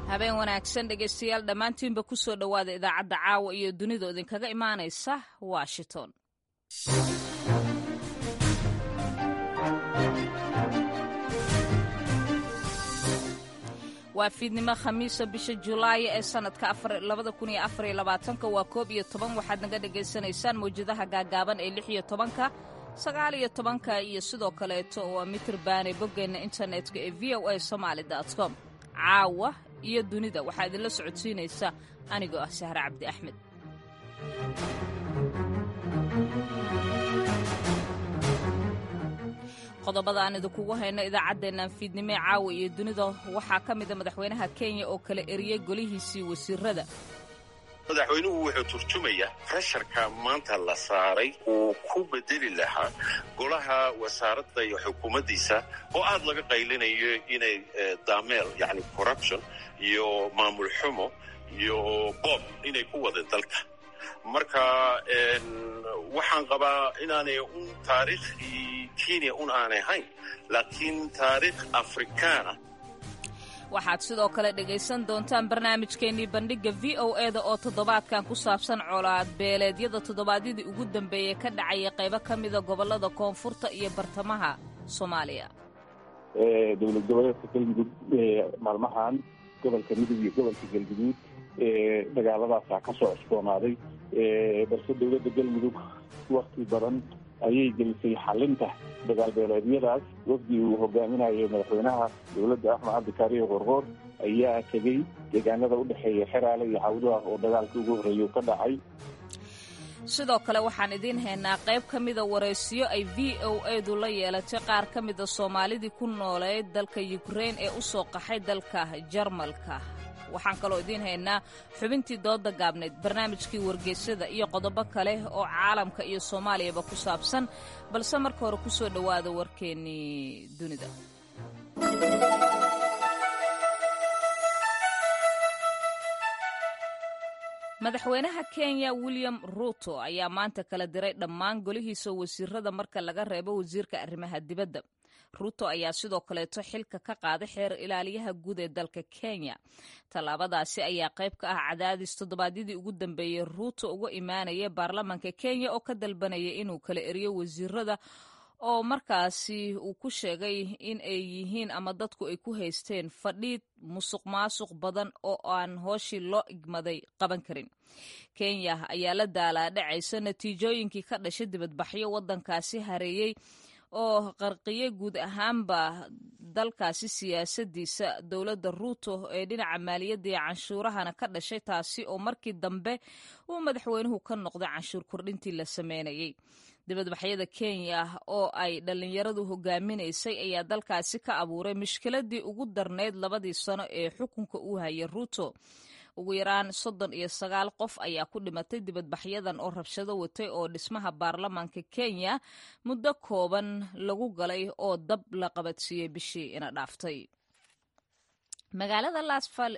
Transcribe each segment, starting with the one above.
habeen wanaagsan dhegaystayaal dhammaantiinba ku soo dhowaada idaacadda caawa iyo dunida idinkaga imaanaysa washington waa fiidnimo khamiisa bisha julaay ee sanadka waa koob iyo toban waxaad naga dhagaysanaysaan mawjadaha gaagaaban ee lix iyo tobanka sagaal iyo tobanka iyo sidoo kaleeto waa mitir baane boggeenna internetka ee v o a somaali com caawa iyo dunida waxaa idinla socodsiinaysa anigoo ah sahre cabdi axmed qodobada aan idinkugu hayno idaacaddeennan fiidnimo ee caawa iyo dunida waxaa ka mida madaxweynaha kenya oo kala eriyey golihiisii wasiirada madaxweynuhu wuxuu turjumayaa presharka maanta la saaray uu ku bedeli lahaa golaha wasaaradda iyo xukuumaddiisa oo aad laga qaylinayo inay daameel yani corruption iyo maamul xumo iyo bob inay ku wada dalka marka waxaan qabaa inaanay un taariikhdii kenya un aanay hayn laakiin taariikh afrikaana waxaad sidoo kale dhegaysan doontaan barnaamijkeennii bandhigga v o e da oo toddobaadkan ku saabsan colaad beeleedyada toddobaadyadii ugu dambeeyey ka dhacaya qaybo ka mida gobollada koonfurta iyo bartamaha soomaaliya dowlad goboleedka galmudug maalmahan gobolka midug iyo gobolka galguduud dagaaladaasaa ka soo cusboonaaday balse dowladda galmudug wakti badan ayay gelisay xalinta dagaal beeleedyadaas wafdi uu hogaaminayo madaxweynaha dowladda axmed cabdikaariyo qorqoor ayaa tegey deegaanada u dhexeeya xeraale iyo cawdaha oo dagaalka ugu horreeya ka dhacay sidoo kale waxaan idiin haynaa qayb ka mida waraysiyo ay v o edu la yeelatay qaar ka mida soomaalidii ku nooleed dalka yukrein ee u soo qaxay dalka jarmalka waxaan kaloo idiin haynaa xubintii dooda gaabneyd barnaamijkii wargeysyada iyo qodobo kale oo caalamka iyo soomaaliyaba ku saabsan balse marka hore ku soo dhowaada warkeennii dunida madaxweynaha kenya william ruuto ayaa maanta kala diray dhammaan golihiisa wasiirada marka laga reebo wasiirka arrimaha dibadda ruuto ayaa sidoo kaleeto xilka ka qaaday xeer ilaaliyaha guud ee dalka kenya tallaabadaasi ayaa qayb ka ah cadaadis toddobaadyadii ugu dambeeyey ruuto uga imaanaya baarlamaanka kenya oo ka dalbanaya inuu kala eriyo wasiirada oo markaasi uu ku sheegay in ay yihiin ama dadku ay ku haysteen fadhiid musuq maasuq badan oo aan hooshii loo igmaday qaban karin kenya ayaa la daalaadhacaysa natiijooyinkii ka dhashay dibadbaxyo waddankaasi hareeyey oo qarqiyey guud ahaanba dalkaasi siyaasadiisa dowladda ruuto ee dhinaca maaliyadda iyo canshuurahana ka dhashay taasi oo markii dambe uu madaxweynuhu ka noqday canshuur kordhintii la sameynayey dibadbaxyada kenya oo ay dhallinyaradu hogaaminaysay ayaa dalkaasi ka abuuray mushkiladii ugu darnayd labadii sano ee xukunka uu hayay ruuto ugu yaraan soddon iyo sagaal qof ayaa ku dhimatay dibadbaxyadan oo rabshado watay oo dhismaha baarlamaanka kenya muddo kooban lagu galay oo dab la qabadsiiyey bishii ina dhaaftay magaalada lasfal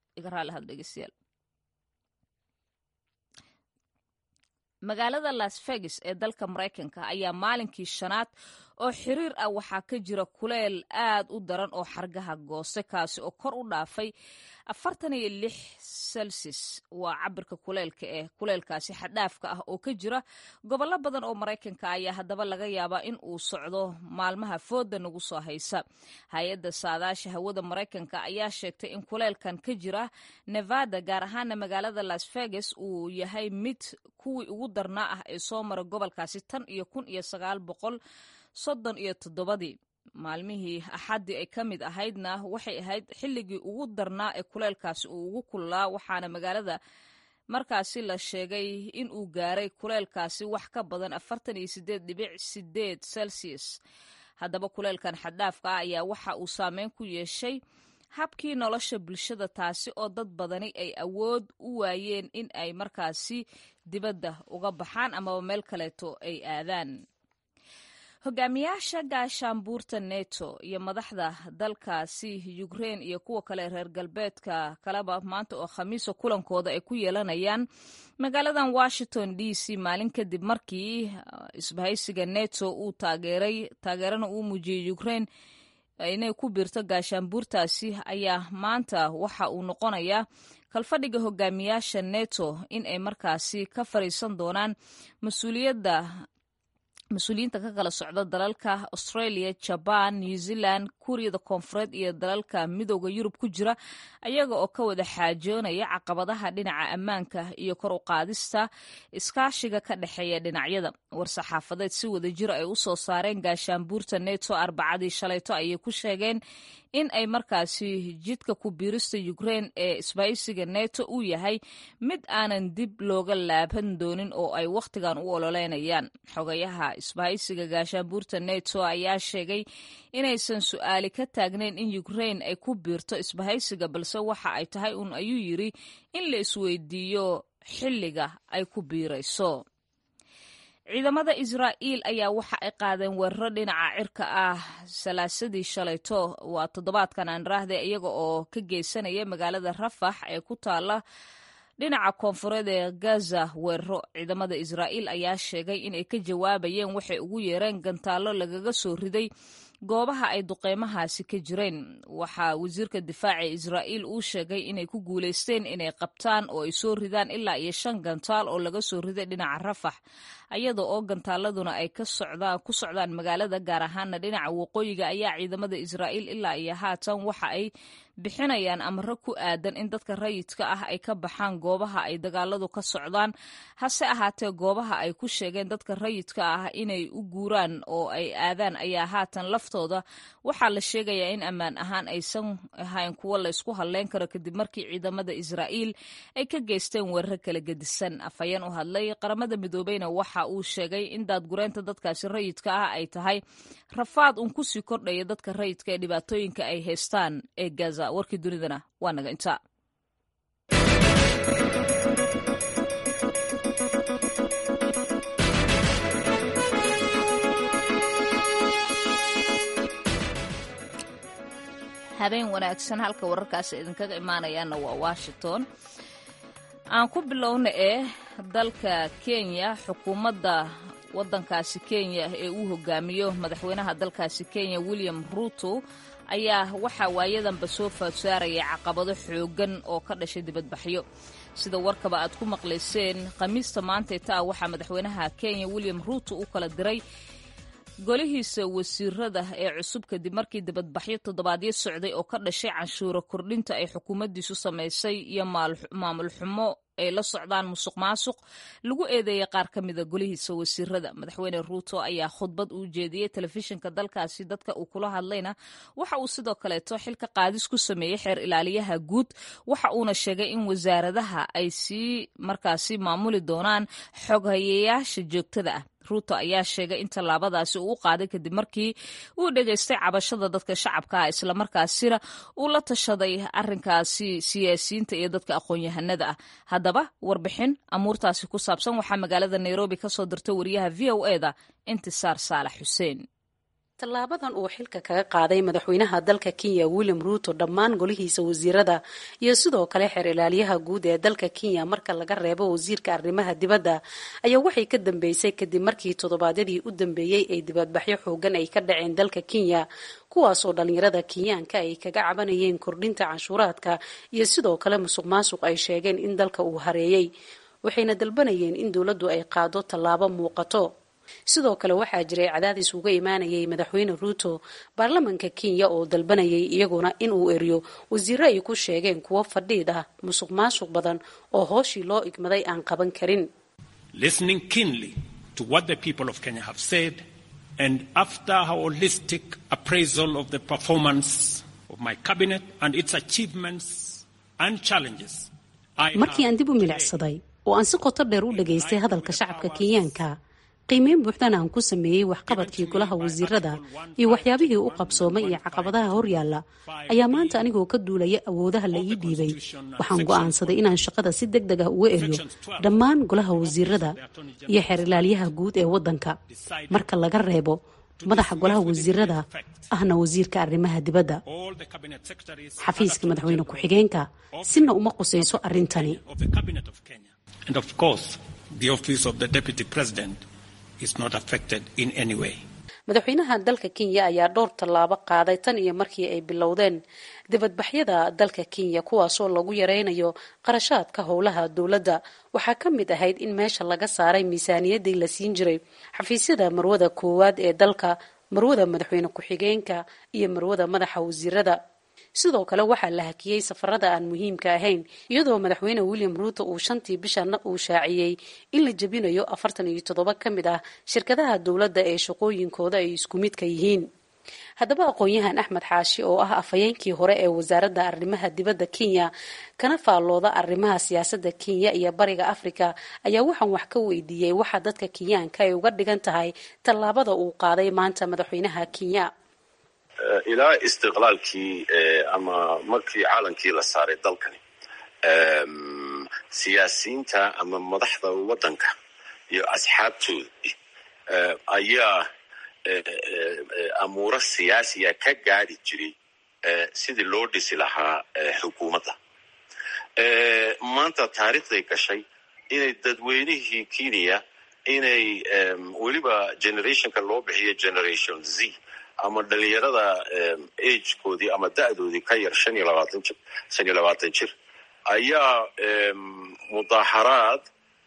magaalada las vegas ee dalka maraykanka ayaa maalinkii shanaad oo xiriir ah waxaa ka jira kuleel aad u daran oo xargaha gooste kaasi oo kor u dhaafay afartan iyo lix celsius waa cabirka kuleelka eh kuleelkaasi xadhaafka ah oo ka jira gobollo badan oo maraykanka ayaa haddaba laga yaabaa in uu socdo maalmaha fooda nagu soo haysa hay-adda saadaasha hawada maraykanka ayaa sheegtay in kuleelkan ka jira nevada gaar ahaana magaalada las vegas uu yahay mid kuwii ugu darnaa ah ee soo mara gobolkaasi tan iyo kun iyo sagaal boqol soddon iyo toddobadii maalmihii axaddii ay ka mid ahaydna waxay ahayd xilligii ugu darnaa ee kuleelkaasi uu ugu kululaa waxaana magaalada markaasi la sheegay in uu gaaray kuleelkaasi wax ka badan afartan iyo sideed dhibic sideed celsius haddaba kuleelkan xadhaafka ah ayaa waxa uu saameyn ku yeeshay habkii nolosha bulshada taasi oo dad badani ay awood u waayeen in ay markaasi dibadda uga baxaan amaba meel kaleeto ay aadaan hogaamiyaasha gaashaanbuurta neto iyo madaxda dalkaasi ukrein iyo kuwa kale reer galbeedka kaleba maanta oo khamiisa kulankooda ay ku yeelanayaan magaaladan washington d c maalin kadib markii isbahaysiga neto uu taageeray taageerana uu muujiyey ukrein inay ku biirto gaashaanbuurtaasi ayaa maanta waxa uu noqonayaa kalfadhiga hogaamiyaasha neto in ay markaasi ka fariisan doonaan mas-uuliyadda mas-uuliyiinta ka kala socda dalalka australia jaban new zealand kuuriyada koonfureed iyo dalalka midooda yurub ku jira ayaga oo ka wada xaajoonaya caqabadaha dhinaca ammaanka iyo kor u qaadista iskaashiga ka dhexeeya dhinacyada war-saxaafadeed si wada jir ay u soo saareen gaashaanbuurta neto arbacadii shalayto ayay ku sheegeen in ay markaasi jidka ku biirista ukrain ee isbahaysiga neto uu yahay mid aanan dib looga laaban doonin oo ay wakhtigan u ololeynayaan xogayaha isbahaysiga gaashaanbuurta neto ayaa sheegay inaysan su-aali ka taagnayn in ukrain ay ku biirto isbahaysiga balse waxa ay tahay uun ayuu yiri in la isweydiiyo xilliga ay ku biirayso ciidamada israa'iil ayaa waxa ay qaadeen weeraro dhinaca cirka ah salaasadii shalayto waa toddobaadkan aan raahday iyaga oo ka geysanaya magaalada rafax ee ku taala dhinaca koonfureed ee gaza weeraro ciidamada israa'iil ayaa sheegay inay ka jawaabayeen waxay ugu yeereen gantaallo lagaga soo riday goobaha ay duqeymahaasi ka jireen waxaa wasiirka difaaca israa'iil uu sheegay inay ku guulaysteen inay qabtaan oo ay soo ridaan ilaa iyo shan gantaal oo laga soo riday dhinaca rafax ayada oo gantaaladuna ay ku socdaan magaalada gaar ahaana dhinaca waqooyiga ayaa ciidamada israa'iil ilaa iyo haatan waxa ay bixinayaan amaro ku aadan in dadka rayidka ah ay ka baxaan goobaha ay dagaaladu ka socdaan hase ahaatee goobaha ay ku sheegeen dadka rayidka ah inay u guuraan oo ay aadaan ayaa haatan laftooda waxaa la sheegayaa in ammaan ahaan aysan ahayn kuwo laysku halleyn karo kadib markii ciidamada israa'iil ay ka geysteen weeraro kala gedisan afhayeen u hadlay qaramada midoobeyna waxa uu sheegay in daadgureynta dadkaasi rayidka ah ay tahay rafaad uun kusii kordhaya dadka rayidka ee dhibaatooyinka ay haystaan ee gaza warkii dunidana waa naga intaa habeen wanaagsan halka wararkaasi idinkaga imaanayaana waa washington aan ku bilowna ee dalka kenya xukuumadda waddankaasi kenya ee uu hogaamiyo madaxweynaha dalkaasi kenya william ruto ayaa waxaa waayadanba soo faadsaaraya caqabado xooggan oo ka dhashay dibadbaxyo sida warkaba aad ku maqlayseen khamiista maantay taa waxaa madaxweynaha kenya william ruto u kala diray golihiisa wasiirada ee cusub kadib markii dibadbaxyo toddobaadyo socday oo ka dhashay canshuuro kordhinta ay xukuumaddiisu samaysay iyo maamul xumo ay la socdaan musuq maasuq lagu eedeeyay qaar ka mida golihiisa wasiirada madaxweyne ruuto ayaa khudbad uu jeediyey telefishinka dalkaasi dadka uu kula hadlayna waxa uu sidoo kaleeto xilka qaadis ku sameeyey xeer ilaaliyaha guud waxa uuna sheegay in wasaaradaha ay sii markaasi maamuli doonaan xoghayeyaasha joogtada ah ruuto ayaa sheegay in tallaabadaasi uu u qaaday kadib markii uu dhegaystay cabashada dadka shacabka ah islamarkaasina uu la tashaday arrinkaasi siyaasiyiinta iyo dadka aqoon-yahanada ah haddaba warbixin amuurtaasi ku saabsan waxaa magaalada nairobi ka soo dirtay wariyaha v o e da intisaar saalax xuseen tallaabadan uu xilka kaga qaaday madaxweynaha dalka kenya william ruuto dhammaan golihiisa wasiirada iyo sidoo kale xeer ilaaliyaha guud ee dalka kenya marka laga reebo wasiirka arrimaha dibadda ayaa waxay ka dambeysay kadib markii toddobaadyadii u dambeeyey ay dibadbaxyo xoogan ay ka dhaceen dalka kenya kuwaasoo dhalinyarada kenyaanka ay kaga cabanayeen kordhinta canshuuraadka iyo sidoo kale musuq maasuq ay sheegeen in dalka uu hareeyey waxayna dalbanayeen in dowladdu ay qaado tallaabo muuqato sidoo kale waxaa jiray cadaadis uga imaanayay madaxweyne ruuto baarlamanka kenya oo dalbanayay iyaguna in uu eriyo wasiiro ay ku sheegeen kuwo fadhiid ah musuq maasuq badan oo hooshii loo igmaday aan qaban karin and after a holistic appraisal of the performance of my cabinet and its achievements and challenges markii aan dib u milicsaday oo aan si qoto dheer u dhagaystay hadalka shacabka kenyaanka qiimeyn buuxdana aan ku sameeyey waxqabadkii golaha wasiirada iyo waxyaabihii u qabsoomay iyo caqabadaha horyaalla ayaa maanta anigoo ka duulaya awoodaha la ii dhiibay waxaan go'aansaday inaan shaqada si deg deg ah uga eriyo dhammaan golaha wasiirada iyo xeer ilaalyaha guud ee waddanka marka laga reebo madaxa golaha wasiirada ahna wasiirka arrimaha dibadda xafiiska madaxweyne ku-xigeenka sina uma qusayso arrintani madaxweynaha dalka kenya ayaa dhowr tallaabo qaaday tan iyo markii ay bilowdeen dibadbaxyada dalka kenya kuwaasoo lagu yareynayo qarashaadka howlaha dowladda waxaa ka mid ahayd in meesha laga saaray miisaaniyadii la siin jiray xafiisyada marwada koowaad ee dalka marwada madaxweyne ku-xigeenka iyo marwada madaxa wasiirada sidoo kale waxaa la hakiyey safarada aan muhiimka ahayn iyadoo madaxweyne william ruuto uu shantii bishana uu shaaciyey in la jebinayo afartan iyo toddoba ka mid ah shirkadaha dowladda ee shaqooyinkooda ay isku midka yihiin haddaba aqoon-yahan axmed xaashi oo ah afhayeenkii hore ee wasaaradda arrimaha dibadda kenya kana faallooda arrimaha siyaasadda kenya iyo bariga afrika ayaa waxaan wax ka weydiiyey waxa dadka kenyaanka ay uga dhigan tahay tallaabada uu qaaday maanta madaxweynaha kenya ilaa istiqlaalkii ama markii caalankii la saaray dalkani siyaasiyiinta ama madaxda waddanka iyo asxaabtoodii ayaa amuuro siyaasiya ka gaadhi jiray sidii loo dhisi lahaa xukuumadda maanta taariikhday gashay inay dadweynihii kenya inay weliba generationka loo bixiyo generation z ama dhalinyarada agekoodii ama da'doodii ka yar shan iyo labaatan jir shan iyo labaatan jir ayaa mudaaharaad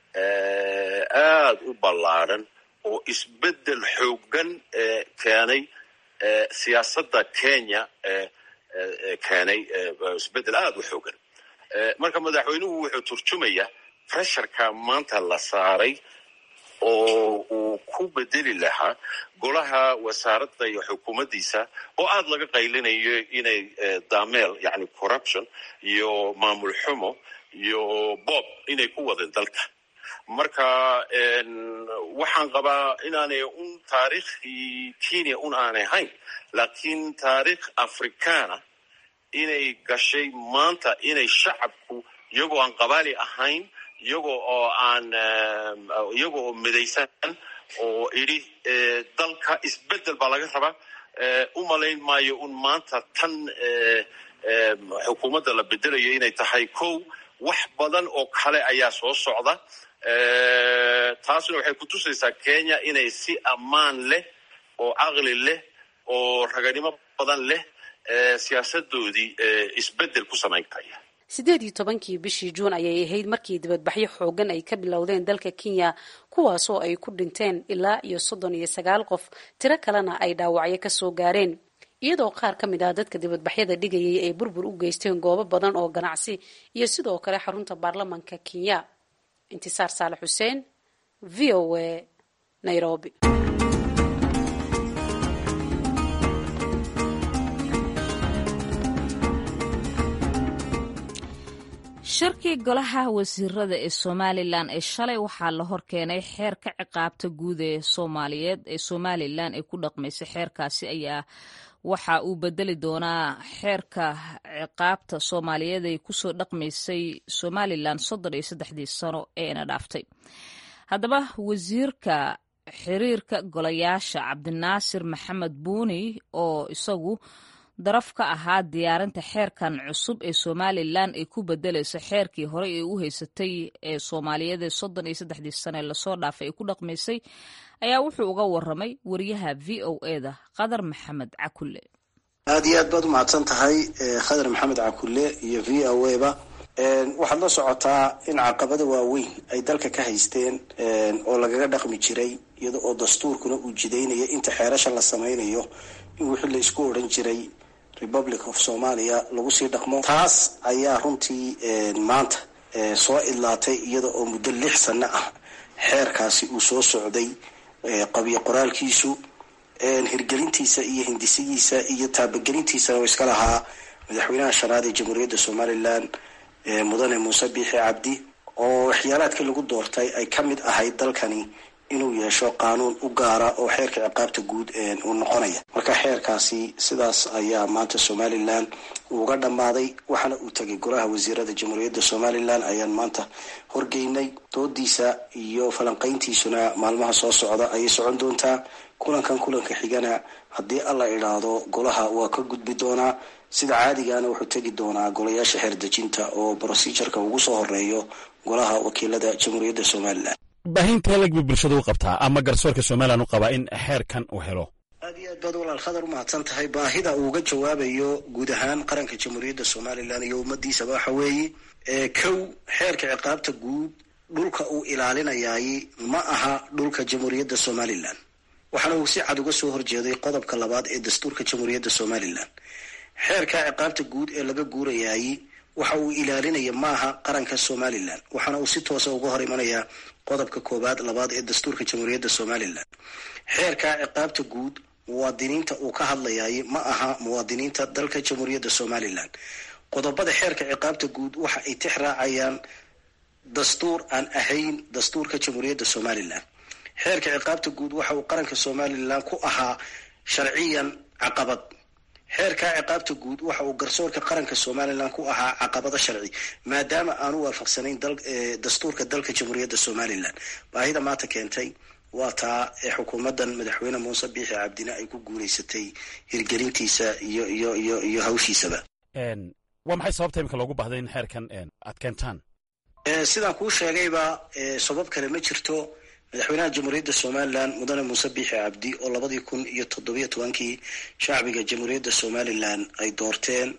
aad u ballaadhan oo isbeddel xooggan keenay siyaasadda kenya keenay isbeddel aad u xooggan marka madaxweynuhu wuxuu turjumaya pressurka maanta la saaray oo uu ku bedeli lahaa golaha wasaaradda iyo xukuumaddiisa oo aad laga qaylinayo inay dameel yani corruption iyo maamul xumo iyo bob inay ku wadeen dalka marka waxaan qabaa inaanay un taariikhii kenya un aanay hayn laakiin taariikh africana inay gashay maanta inay shacabku iyagoo aan qabaali ahayn iyagoo oo aan iyago oo midaysan oo idhi dalka isbeddel baa laga rabaa u malayn maayo un maanta tan xukuumadda la bedelayo inay tahay kow wax badan oo kale ayaa soo socda taasna waxay kutusaysaa kenya inay si ammaan leh oo caqli leh oo raganimo badan leh siyaasadoodii isbeddel ku samayn karaya sideed iyo tobankii bishii juun ayay ahayd markii dibadbaxyo xoogan ay ka bilowdeen dalka kenya kuwaasoo ay ku dhinteen ilaa iyo soddon iyo sagaal qof tiro kalena ay dhaawacyo kasoo gaareen iyadoo qaar ka mid ah dadka dibadbaxyada dhigayay ay burbur u geysteen goobo badan oo ganacsi iyo sidoo kale xarunta baarlamanka kenya intisaar saalax xuseen v o a nairobi shirkii golaha wasiirada ee somalilan ee shalay waxaa la horkeenay xeer ka ciqaabta guud ee soomaaliyeed ee somalilan ay ku dhaqmaysay xeerkaasi ayaa waxa uu bedeli doonaa xeerka ciqaabta soomaaliyeed ay kusoo dhaqmaysay somalilan soddon iyo saddexdii sano eena dhaaftay haddaba wasiirka xiriirka golayaasha cabdinaasir maxamed buuni oo isagu daraf ka ahaa diyaarinta xeerkan cusub ee somalilan ay ku bedelayso xeerkii horey ay u haysatay ee soomaaliyeed ee soddon iyo saddexdii sane lasoo dhaafay ay ku dhaqmaysay ayaa wuxuu uga waramay wariyaha v o eda qadar maxamed cakulle aada iyo aad baad umahadsan tahay khadar maxamed cakulle iyo v o a ba waxaad la socotaa in caqabada waaweyn ay dalka ka haysteen oo lagaga dhaqmi jiray iyada oo dastuurkuna uu jidaynaya inta xeerasha la samaynayo in wixii la isku odhan jiray republic of somalia lagu sii dhaqmo taas ayaa runtii maanta soo idlaatay iyada oo muddo lix sano ah xeerkaasi uu soo socday qabiyo qoraalkiisu hirgelintiisa iyo hindisigiisa iyo taabagelintiisana oo iska lahaa madaxweynaha shanaad ee jamhuuriyadda somalilan mudane muuse biixi cabdi oo waxyaalaadkii lagu doortay ay ka mid ahayd dalkani inuu yeesho qaanuun u gaara oo xeerka ciqaabta guud uu noqonaya marka xeerkaasi sidaas ayaa maanta somalilan uga dhammaaday waxaana uu tegay golaha wasiirada jamhuuriyadda somalilan ayaan maanta horgeynay doodiisa iyo falanqayntiisuna maalmaha soo socda ayay socon doontaa kulankan kulanka xigana haddii alla idhaahdo golaha waa ka gudbi doonaa sida caadigaana wuxuu tegi doonaa golayaasha xeerdejinta oo procedureka ugu soo horeeyo golaha wakiilada jamhuuriyadda somalilan baahinta lag bay bulshada u qabtaa ama garsoorka somalilan u qabaa in xeerkan uu helo iyo aad baad walaal khadar u mahadsan tahay baahida uu uga jawaabayo guud ahaan qaranka jamhuuriyadda somalilan iyo ummadiisaba waxa weeye kow xeerka ciqaabta guud dhulka uu ilaalinayaay ma aha dhulka jamhuuriyadda somalilan waxaana uu si cad uga soo horjeeday qodobka labaad ee dastuurka jamhuuriyadda somalilan xeerka ciqaabta guud ee laga guurayaay waxa uu ilaalinaya maaha qaranka somalilan waxaana uu si toosa uga hor imanayaa qodobka koowaad labaad ee dastuurka jamhuuriyadda somalilan xeerka ciqaabta guud muwaadiniinta uu ka hadlayaay ma aha muwaadiniinta dalka jamhuuriyadda somalilan qodobada xeerka ciqaabta guud waxa ay tix raacayaan dastuur aan ahayn dastuurka jamhuuriyadda somalilan xeerka ciqaabta guud waxa uu qaranka somalilan ku ahaa sharciyan caqabad xeerka ciqaabta guud waxa uu garsoorka qaranka somalilan ku ahaa caqabado sharci maadaama aanu waafaqsanayn dastuurka dalka jamhuuriyadda somalilan baahida maanta keentay waa taa ee xukuumaddan madaxweyne muuse biixi cabdine ay ku guulaysatay hirgelintiisa iyo iyo iyo iyo hawshiisaba waa maxay sababta imika loogu baahday in xeerkan aad keentaan sidaan kuu sheegayba sabab kale ma jirto madaxweynaha jamhuuriyadda somalilan mudane muuse biixi cabdi oo labadii kun iyo toddobiyo tobankii shacbiga jamhuuriyadda somalilan ay doorteen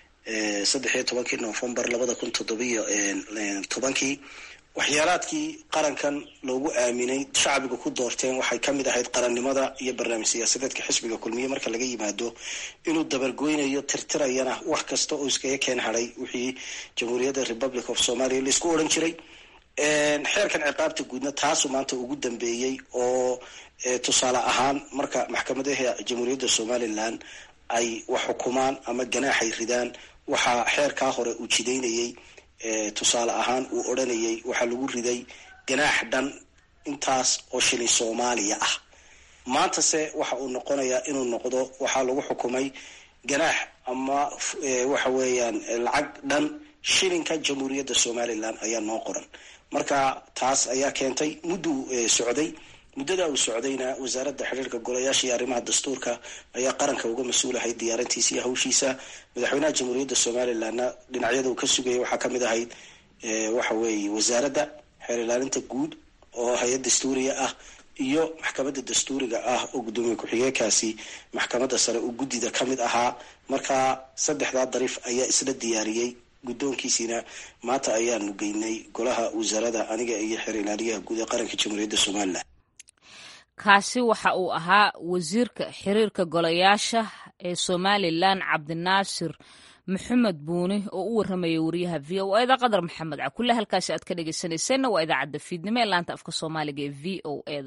saddex iyo tobankii novembar labada kun toddobiyo tobankii waxyaalaadkii qarankan loogu aaminay shacbiga ku doorteen waxay ka mid ahayd qarannimada iyo barnaamij siyaasadeedka xisbiga kulmiye marka laga yimaado inuu dabargoynayo tirtirayana wax kasta oo iskaga keen hadhay wixii jamhuuriyadda republic of somalia laisku odhan jiray xeerkan ciqaabta guudna taasuu maanta ugu dambeeyey oo tusaale ahaan marka maxkamadaha jamhuuriyadda somalilan ay wax xukumaan ama ganaaxay ridaan waxaa xeerkaa hore uu jidaynayay tusaale ahaan uu odhanayay waxaa lagu riday ganaax dhan intaas oo shilin soomaaliya ah maantase waxa uu noqonayaa inuu noqdo waxaa lagu xukumay ganaax ama waxa weeyaan lacag dhan shilinka jamhuuriyadda somalilan ayaa noo qoran marka taas ayaa keentay mudduu socday muddada uu socdayna wasaaradda xiriirka golayaasha iyo arrimaha dastuurka ayaa qaranka uga mas-uulahay diyaarintiisa iyo hawshiisa madaxweynaha jamhuuriyadda somalilanna dhinacyada uu ka sugayay waxaa kamid ahayd waxa weeye wasaaradda xeer ilaalinta guud oo hay-ad dastuuriga ah iyo maxkamadda dastuuriga ah oo guddoomiye ku-xigeenkaasi maxkamadda sare uu guddida ka mid ahaa marka saddexdaa dariif ayaa isla diyaariyey guddoonkiisiina maanta ayaanu geynay golaha wasaarada aniga iyo xeer ilaaliyaha guud ee qaranka jamhuuriyadda somalilan kaasi waxa uu ahaa wasiirka xiriirka golayaasha ee somalilan cabdinaasir maxamed buuni oo u warramaya wariyaha v o eda qadar maxamed cakulle halkaasi aad ka dhegeysanayseena waa idaacadda fiidnimo ee laanta afka soomaaliga ee v o eda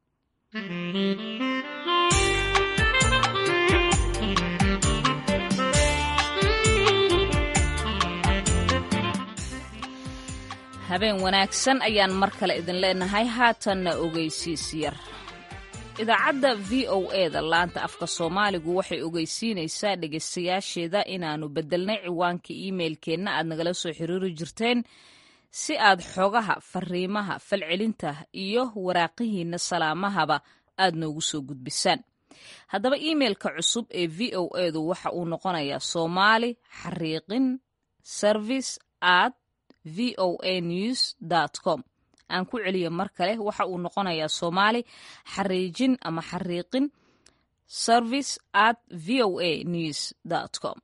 habeen wanaagsan ayaan mar kale idin leenahay haatanna ogeysiis yar idaacadda v o eda laanta afka soomaaligu waxay ogeysiinaysaa dhegaystayaasheeda inaannu beddelnay ciwaanka iimeilkeenna aad nagala soo xiriiri jirteen si aad xogaha fariimaha falcelinta iyo waraaqihiinna salaamahaba aad noogu soo gudbisaan haddaba iimeilka cusub ee v o edu waxa uu noqonayaa soomaali xariiqin service at v o a news com aan ku celiyo mar kale waxa uu noqonayaa soomaali xariijin ama xariiqin service at v o a news com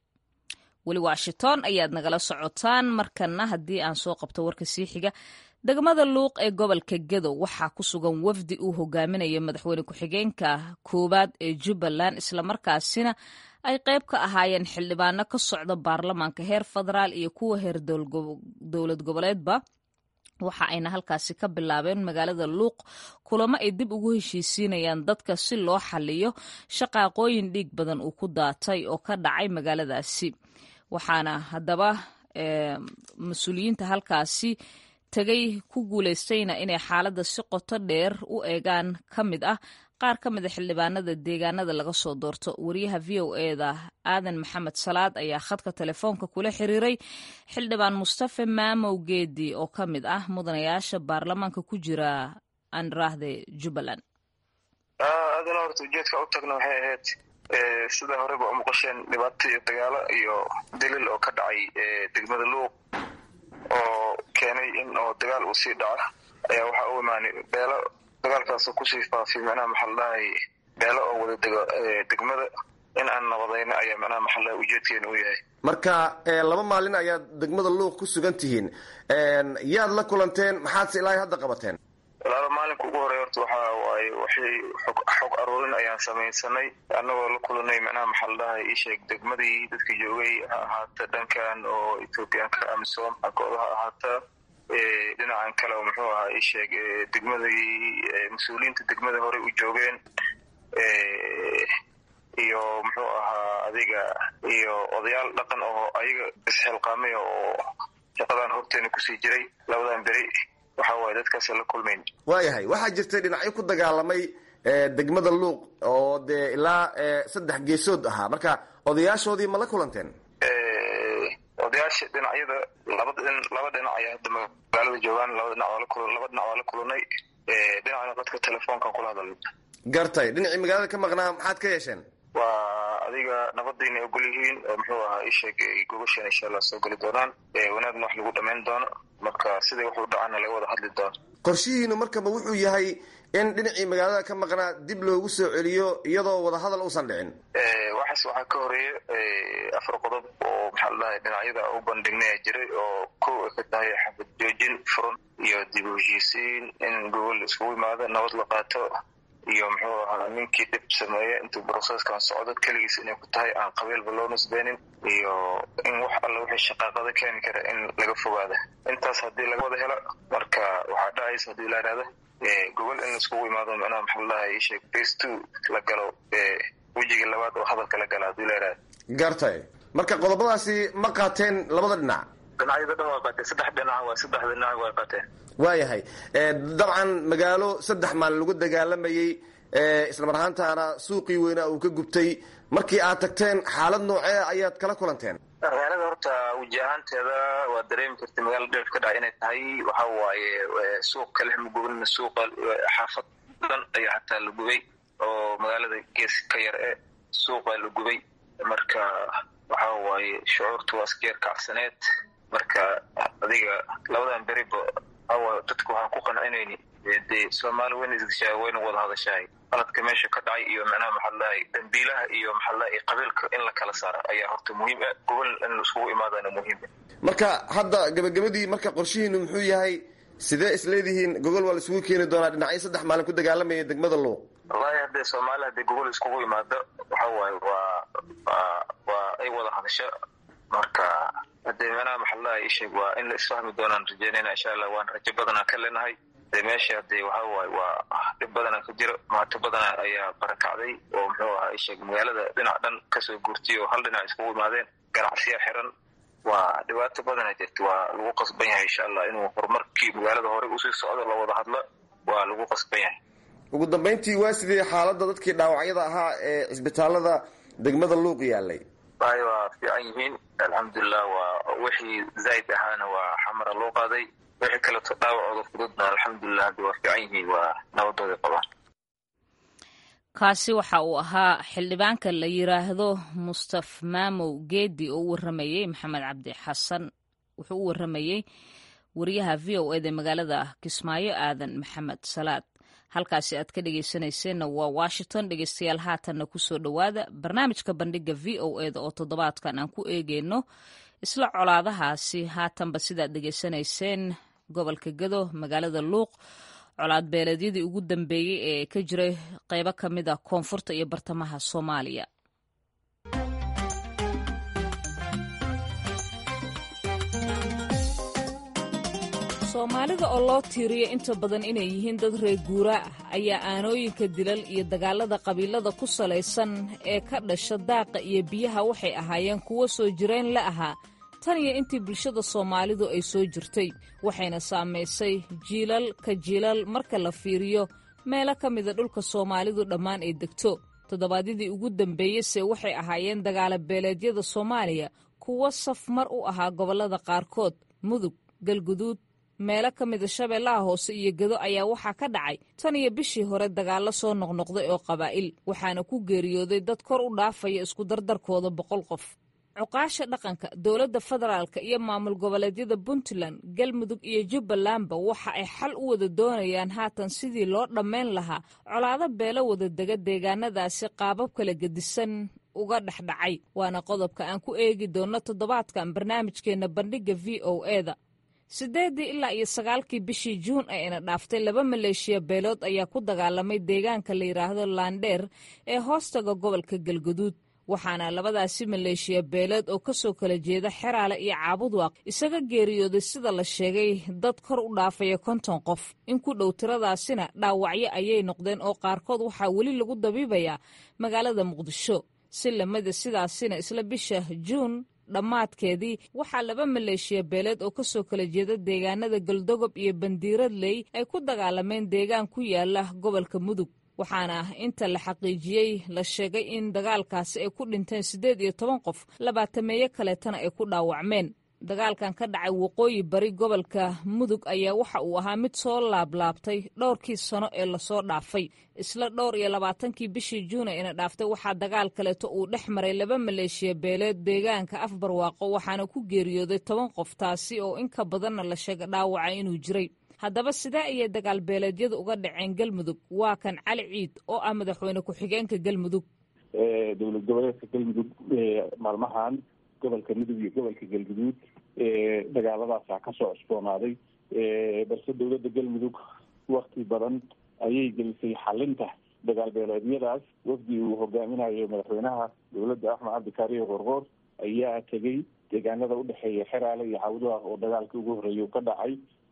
weli washington ayaad nagala socotaan markana haddii aan soo qabto warka sii xiga degmada luuq ee gobolka gedo waxaa ku sugan wafdi uu hogaaminayo madaxweyne ku-xigeenka koowaad ee jubbaland islamarkaasina ay qayb ka ahaayeen xildhibaano ka socda baarlamaanka heer federaal iyo kuwa heer dowlad goboleedba waxa ayna halkaasi ka bilaabeen magaalada luuq kulamo ay dib ugu heshiisiinayaan dadka si loo xaliyo shaqaaqooyin dhiig badan uu ku daatay oo ka dhacay magaaladaasi waxaana haddaba mas-uuliyiinta halkaasi tegay ku guulaystayna inay xaaladda si qoto dheer u eegaan ka mid ah qaar ka mida xildhibaanada deegaanada laga soo doorto wariyaha v o eda aadan maxamed salaad ayaa khadka telefoonka kula xiriiray xildhibaan mustafe maamow geedi oo ka mid ah mudanayaasha baarlamaanka ku jira andrahde jubbaland adana horta ujeedka u tagna waxay ahayd sida horeba u muuqasheen dhibaato iyo dagaalo iyo daliil oo ka dhacay degmada luuq oo keenay in oo dagaal uu sii dhaco ayaa waxaa u imaanay beelo dagaalkaasoo kusii faafay macnaha maxaa la dhahay beelo oo wada dego degmada in aan nabadayno ayaa macnaha maxallaha ujeedkeena u yahay marka laba maalin ayaad degmada luuq ku sugan tihiin yaad la kulanteen maxaadse ilaahay hadda qabateen walaalo maalinka ugu horey horta waxa waaye waxay xog xog aruurin ayaan samaysanay annagoo la kulanay macnaha maxaa la dhahay iisheeg degmadii dadka joogay ha ahaata dhankan oo ethoobiyaanka amisom xagooda ha ahaata dhinacan kale oo muxuu ahaa iisheeg degmadii mas-uuliyiinta degmada horey u joogeen iyo muxuu ahaa adiga iyo odayaal dhaqan oo ayaga isxilqaamay oo shaqadan horteena kusii jiray labadan beri waxa waaye dadkaas la kulmayn waayahay waxaa jirtay dhinacyo ku dagaalamay degmada luuq oo dee ilaa saddex geesood ahaa marka odayaashoodii ma la kulanteen odayaasha dhinacyada labada laba dhinac ayaa hadda magaalada joogaan laba dhinac waa la kul laba dhinac waa la kulanay dhinacna dadka telefoonkan kula hadalay gartay dhinacii magaalada ka maqnaa maxaad ka yeesheen waa adiga nabadiina ogol yihiin oo muxuu ahaa isheeg gogoshan insha allah soo geli doonaan wanaagna wax lagu dhamayn doono marka siday wax u dhacana laga wada hadli doono qorshihiinu markaba wuxuu yahay in dhinacii magaalada ka maqnaa dib loogu soo celiyo iyadoo wadahadal uusan dhicin waxaas waxaa ka horeeya afar qodob oo maxaa la dhahay dhinacyada u bandhignaya jiray oo kow ay ka tahay xabad joojin furan iyo dib u heshiisiin in gobol iskugu imaado nabad la qaato iyo muxuu ahaa ninkii dhib sameeya intuu brocesskan socdo keligiis inay ku tahay aan qabiilba loo nisbeynin iyo in wax alla wixii shaqaaqada keeni kara in laga fogaada intaas haddii laga wada helo marka waxaa dhacaysa haddii la ihahda gobol in laiskugu imaado macnaha maxaa la dhahay isheeg face two la galo wejigii labaad oo hadalka la gala haddii la ihahda gartay marka qodobadaasi ma qaateen labada dhinac dhinacyada dhan waa qaateen saddex dhinac waa saddexda dhinac waa qaateen waayahay dabcan magaalo saddex maalin lagu dagaalamayey islamar ahaantaana suuqii weynaa uu ka gubtay markii aad tagteen xaalad noocee ayaad kala kulanteen magaalada horta weji ahaanteeda waa dareemi karta magaala dheef ka dhaca inay tahay waxa waaye suuq kale ma gubin suuqa xaafad dhan ayaa xataa la gubay oo magaalada gees ka yar e suuqa la gubay marka waxa waaye shucuurta waa iskeer kacsaneed marka adiga labadan beriba awa dadku waxaan ku qancinayni dee soomaali wayna isgashaa wayna wada hadashahay qaladka meesha ka dhacay iyo macnaha maxaa ladahay dambiilaha iyo maxaa ladahay qabiilka in la kala saaro ayaa horta muhiim ah gobol in isugu imaadana muhiim ah marka hadda gabagabadii marka qorshihiinu muxuu yahay sidee isleedihiin gogol waa la isugu keeni doonaa dhinacyo saddex maalin ku dagaalamaya degmada luuq wallahi haddee soomaali haddii gogol iskugu imaado waxa waaye waa waa waa ay wada hadasho marka haddee macnaha maxaa ladahay isheeg waa in la isfahmi doonaan rajeynayna insha allah waan rajo badanaa ka leenahay dee meesha hadee waxa waaye waa dhib badanaa ka jiro maato badanaa ayaa barakacday oo muxuu ahaa isheeg magaalada dhinac dhan kasoo guurtay oo hal dhinac iskugu imaadeen ganacsiya xiran waa dhibaato badanaa jirta waa lagu qasban yahay insha allah inuu horumarkii magaalada horey usii socdo la wada hadlo waa lagu qasban yahay ugu dambayntii waa sidii xaaladda dadkii dhaawacyada ahaa ee cisbitaalada degmada luuq yaalay ay waa fiican yihiin alxamdulilah waa wixii zaid ahaana waa xamara loo qaaday wixii kaleeto dhaawacooda fududna alxamdulilah hadda waa fiican yihiin waa nabadooda qabaan kaasi waxa uu ahaa xildhibaanka la yiraahdo mustaf maamow geedi oo u waramayey maxamed cabdi xasan wuxuu u waramayey wariyaha v o eda magaalada kismaayo aadan maxamed salaad halkaasi aad ka dhegeysanayseena waa washington dhegeystayaal haatanna kusoo dhowaada barnaamijka bandhiga v o eda oo toddobaadkan aan ku eegeyno isla colaadahaasi haatanba sidaad dhegeysanayseen gobolka gado magaalada luuq colaad beeleedyadii ugu dambeeyey ee ka jiray qeybo ka mid a koonfurta iyo bartamaha soomaaliya soomaalida oo loo tiiriyo inta badan inay yihiin dad reer guuraa ah ayaa aanooyinka dilal iyo dagaalada qabiilada ku salaysan ee ka dhasha daaqa iyo biyaha waxay ahaayeen kuwo soo jireen la ahaa tan iyo intii bulshada soomaalidu ay soo jirtay waxayna saamaysay jiilal ka jiilal marka la fiiriyo meelo ka mida dhulka soomaalidu dhammaan ay degto toddobaadyadii ugu dambeeyeyse waxay ahaayeen dagaala beeleedyada soomaaliya kuwo saf mar u ahaa gobollada qaarkood mudug galguduud meelo ka mida shabeellaha hoose iyo gedo ayaa waxaa ka dhacay tan iyo bishii hore dagaallo soo noqnoqday oo qabaa'il waxaana ku geeriyooday dad kor u dhaafaya isku dardarkooda boqol qof cuqaasha dhaqanka dowladda federaalka iyo maamul goboleedyada puntland galmudug iyo jubbalandba waxa ay xal u wada doonayaan haatan sidii loo dhammayn lahaa colaado beelo wada dega deegaanadaasi qaabab kala gedisan uga dhexdhacay waana qodobka aan ku eegi doonno toddobaadkan barnaamijkeenna bandhigga v o eda siddeeddii ilaa iyo sagaalkii bishii juun ee ina dhaaftay laba maleeshiya beelood ayaa ku dagaalamay deegaanka la yidhaahdo laandheer ee hoostaga gobolka galguduud waxaana labadaasi maleeshiya beeleed oo kasoo kala jeeda xeraale iyo caabudwaaq isaga geeriyooday sida la sheegay dad kor u dhaafaya konton qof in ku dhow tiradaasina dhaawacyo ayay noqdeen oo qaarkood waxaa weli lagu dabiibayaa magaalada muqdisho si lamida sidaasina isla bisha juun dhammaadkeedii waxaa laba maleeshiya beeleed oo kasoo kala jeeda deegaanada galdogob iyo bandiiradley ay ku dagaalameen deegaan ku yaala gobolka mudug waxaana inta la xaqiijiyey la sheegay in dagaalkaasi ay ku dhinteen siddeed iyo toban qof labaatameeyo kaleetana ay ku dhaawacmeen dagaalkan ka dhacay waqooyi bari gobolka mudug ayaa waxa uu ahaa mid soo laablaabtay dhowrkii sano ee lasoo dhaafay isla dhowr iyo labaatankii bishii juuna ina dhaaftay waxaa dagaal kaleeto uu dhex maray laba maleeshiya beeleed deegaanka afbarwaaqo waxaana ku geeriyooday toban qof taasi oo in ka badanna la sheega dhaawaca inuu jiray haddaba sidee ayay dagaal beeleedyadu uga dhaceen galmudug waa kan cali ciid oo ah madaxweyne ku-xigeenka galmudug dowlad goboleedka galmudug maalmahan gobolka mudug iyo gobolka galguduud dagaaladaasa kasoo cusboonaaday balse dowladda galmudug wakti badan ayay gelisay xalinta dagaal beeleedyadaas wafdi uu hogaaminayo madaxweynaha dowladda axmed cabdikaariyo qorqoor ayaa tegey deegaanada udhexeeya xeraale iyo cawdaha oo dagaalkii ugu horreeyay ka dhacay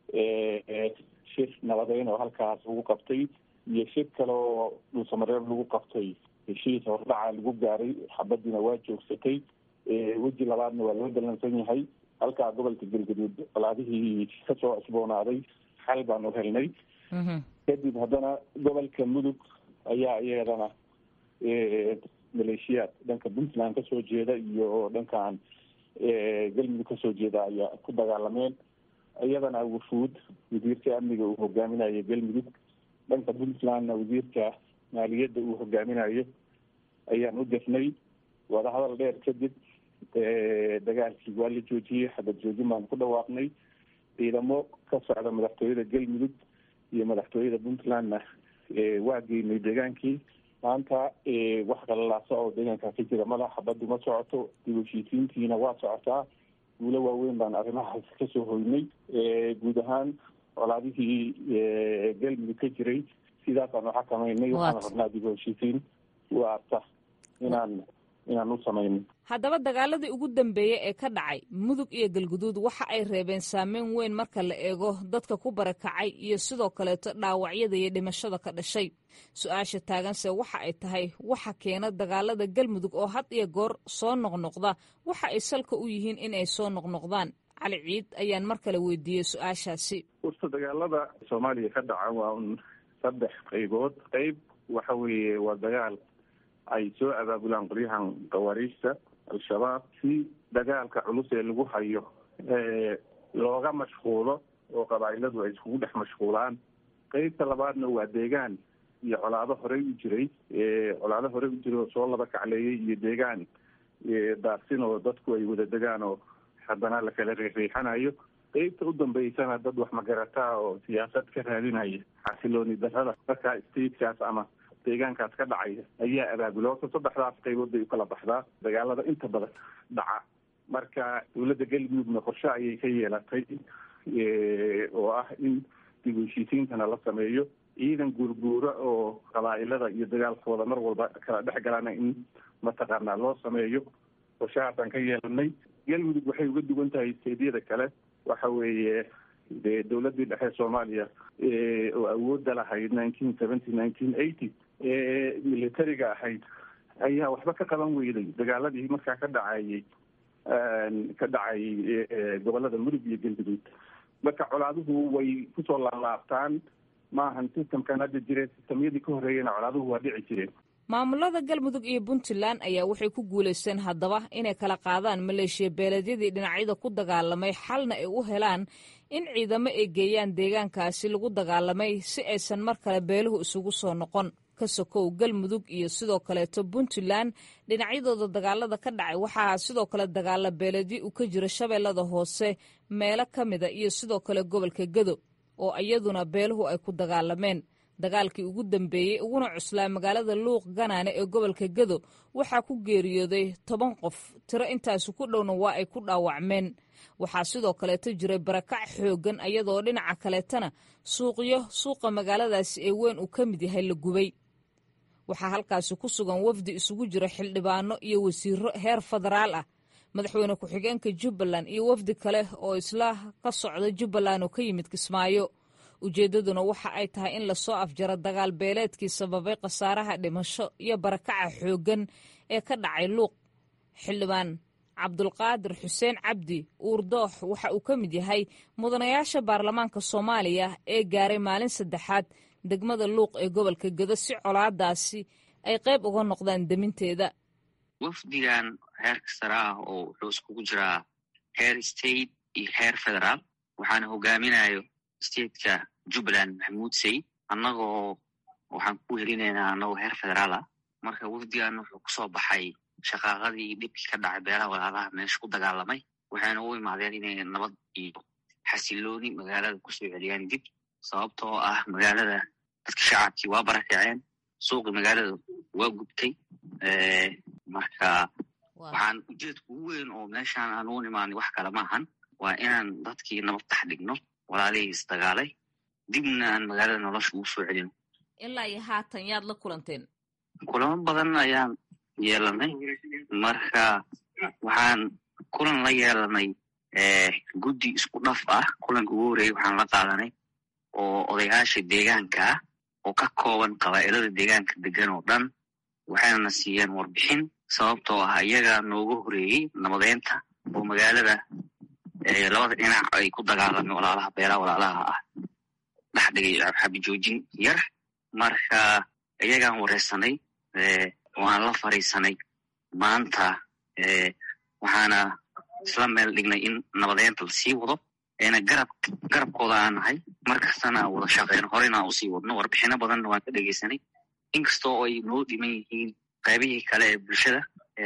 shir nabadeyn oo halkaas lagu qabtay iyo shir kale oo dhulsamareeb lagu qabtay heshiis hordhaca lagu gaaray xabadiina waa joogsatay weji labaadna waa loo dalansan yahay halkaa gobolka galgaduud colaadihii kasoo cusboonaaday xal baan u helnay kadib haddana gobolka mudug ayaa iyadana maleeshiyaad dhanka puntland kasoo jeeda iyo dhankan galmudug kasoo jeeda ayaa ku dagaalameen iyadana wufuud wasiirka amniga uu hogaaminayo galmudug dhanka puntlandna wasiirka maaliyadda uu hogaaminayo ayaan u dirnay wadahadal dheer kadib dagaalkii waa la joojiyey xabad joojin baan ku dhawaaqnay ciidamo ka socda madaxtooyada galmudug iyo madaxtooyada puntlandna waa geynay deegaankii maanta wax qalalaasa oo deegaankaa ka jira mala xabaddu ma socoto dib heshiisiintiina waa socotaa guulo waaweyn baan arrimahaas kasoo hoynay guud ahaan colaadihii galmudug ka jiray sidaasaan u xakamaynay waxaan rabnaa dib heshiisiin waarta inaan inaan u samayno haddaba dagaaladii ugu dambeeyey ee ka dhacay mudug iyo galguduud waxa ay reebeen saameyn weyn marka la eego dadka ku barakacay iyo sidoo kaleeto dhaawacyada iyo dhimashada ka dhashay su-aasha taaganse waxa ay tahay waxa keena dagaalada galmudug oo had iyo goor soo noqnoqda waxa ay salka u yihiin in ay soo noqnoqdaan cali ciid ayaan mar kale weydiiyey su-aashaasi urta dagaalada soomaaliya ka dhaca waa un saddex qaybood qayb waxa weeye waa dagaal ay soo abaabulaan qolyahan khawaariijta al-shabaab si dagaalka culus ee lagu hayo looga mashquulo oo qabaa'iladu ay iskugu dhex mashquulaan qeybta labaadna waa deegaan iyo colaado horey u jiray colaado horey u jiray oo soo laba kacleeyay iyo deegaan daarsin oo dadku ay wada degaan oo haddana la kala riixriixanayo qeybta u dambeysana dad wax magarataa oo siyaasad ka raadinaya xasilooni darrada markaa statekaas ama deegaankaas ka dhacaya ayaa abaabula horta saddexdaas qaybood bay ukala baxdaa dagaalada inta badan dhaca marka dowladda galmudugna qorshe ayay ka yeelatay oo ah in dib u heshiisiintana la sameeyo ciidan guurguura oo qabaa'ilada iyo dagaalkooda mar walba kala dhex galana in mataqaanaa loo sameeyo qorshahaasaan ka yeelanay galmudug waxay uga duwan tahay steedyada kale waxa weeye de dowladdii dhexe soomaaliya oo awoodda lahayd nineteen seventy nineteen eighty ee militariga ahayd ayaa waxba ka qaban weyday dagaaladii markaa ka dhacayay ka dhacay gobolada mudug iyo galguduud marka colaaduhu way kusoo laalaabtaan maahan systemkan hadda jire systemyadii ka horreeyana colaaduhu waa dhici jireen maamulada galmudug iyo puntland ayaa waxay ku guulaysteen haddaba inay kala qaadaan maleeshiya beeleedyadii dhinacyada ku dagaalamay xalna ay u helaan in ciidamo ay geeyaan deegaankaasi lagu dagaalamay si aysan mar kale beeluhu isugu soo noqon ka sokow galmudug iyo sidoo kaleeto puntland dhinacyadooda dagaalada ka dhacay waxaa sidoo kale dagaala beeledyo uu ka jira shabeellada hoose meelo ka mida iyo sidoo kale gobolka gedo oo iyaduna beeluhu ay ku dagaalameen dagaalkii ugu dambeeyey uguna cuslaa magaalada luuq ganaane ee gobolka gedo waxaa ku geeriyooday toban qof tiro intaasi ku dhowna waa ay ku dhaawacmeen waxaa sidoo kaleeto jiray barakac xooggan iyadoo dhinaca kaleetana suuqyo suuqa magaaladaasi ee weyn uu ka mid yahay la gubay waxaa halkaasi ku sugan wafdi isugu jira xildhibaano iyo wasiiro heer federaal ah madaxweyne ku-xigeenka jubbaland iyo wafdi kale oo isla ka socda jubbaland oo ka yimid kismaayo ujeeddaduna waxa ay tahay in lasoo afjaro dagaal beeleedkii sababay khasaaraha dhimasho iyo barakaca xooggan ee ka dhacay luuq xildhibaan cabdulqaadir xuseen cabdi uurdoox waxa uu ka mid yahay mudanayaasha baarlamaanka soomaaliya ee gaaray maalin saddexaad degmada luuq ee gobolka gedo si colaadaasi ay qayb uga noqdaan deminteeda wafdigan heerka sare ah oo wuxuu iskugu jiraa heer state iyo heer federaal waxaana hogaaminayo stateka jubbaland maxamuud sayid annagoo waxaan ku helinaynaa annagoo heer federaal ah marka wafdigan wuxuu kusoo baxay shaqaaqadii dhibkii ka dhacay beelaha walaalaha meesha ku dagaalamay waxayna u imaadeen inay nabad iyo xasilooni magaalada kusoo celiyaan dib sababtoo ah magaalada dadka shacabkii waa barakaceen suuqi magaalada waa gubtay marka waxaan ujeedka ugu weyn oo meeshaan aan u imaanay wax kale maahan waa inaan dadkii nabad tax dhigno walaalihii isdagaalay dibna aan magaalada nolosha ugu soo celino ilaa iyo haatan yaad la kulanteen kulamo badan ayaan yeelanay marka waxaan kulan la yeelanay guddi isku dhaf ah kulanka ugu horeeyey waxaan la qaadanay oo odayaasha deegaanka ah oo ka kooban qabaa'ilada deegaanka degan oo dhan waxayna siiyeen warbixin sababtoo ah iyagaa nooga horeeyey nabadeynta oo magaalada labada dhinac ay ku dagaalameen walaalaha beelaha walaalaha ah dhex dhigay xabijoojin yar marka iyagaan wareysanay waan la fariisanay maanta waxaana isla meel dhignay in nabadeynta lasii wado eena garab garabkooda aan nahay markastana aan wada shaqeyno horena aan usii wadno warbixino badanna waan ka dhegeysanay inkastoo ay noo dhiman yihiin qaybihii kale ee bulshada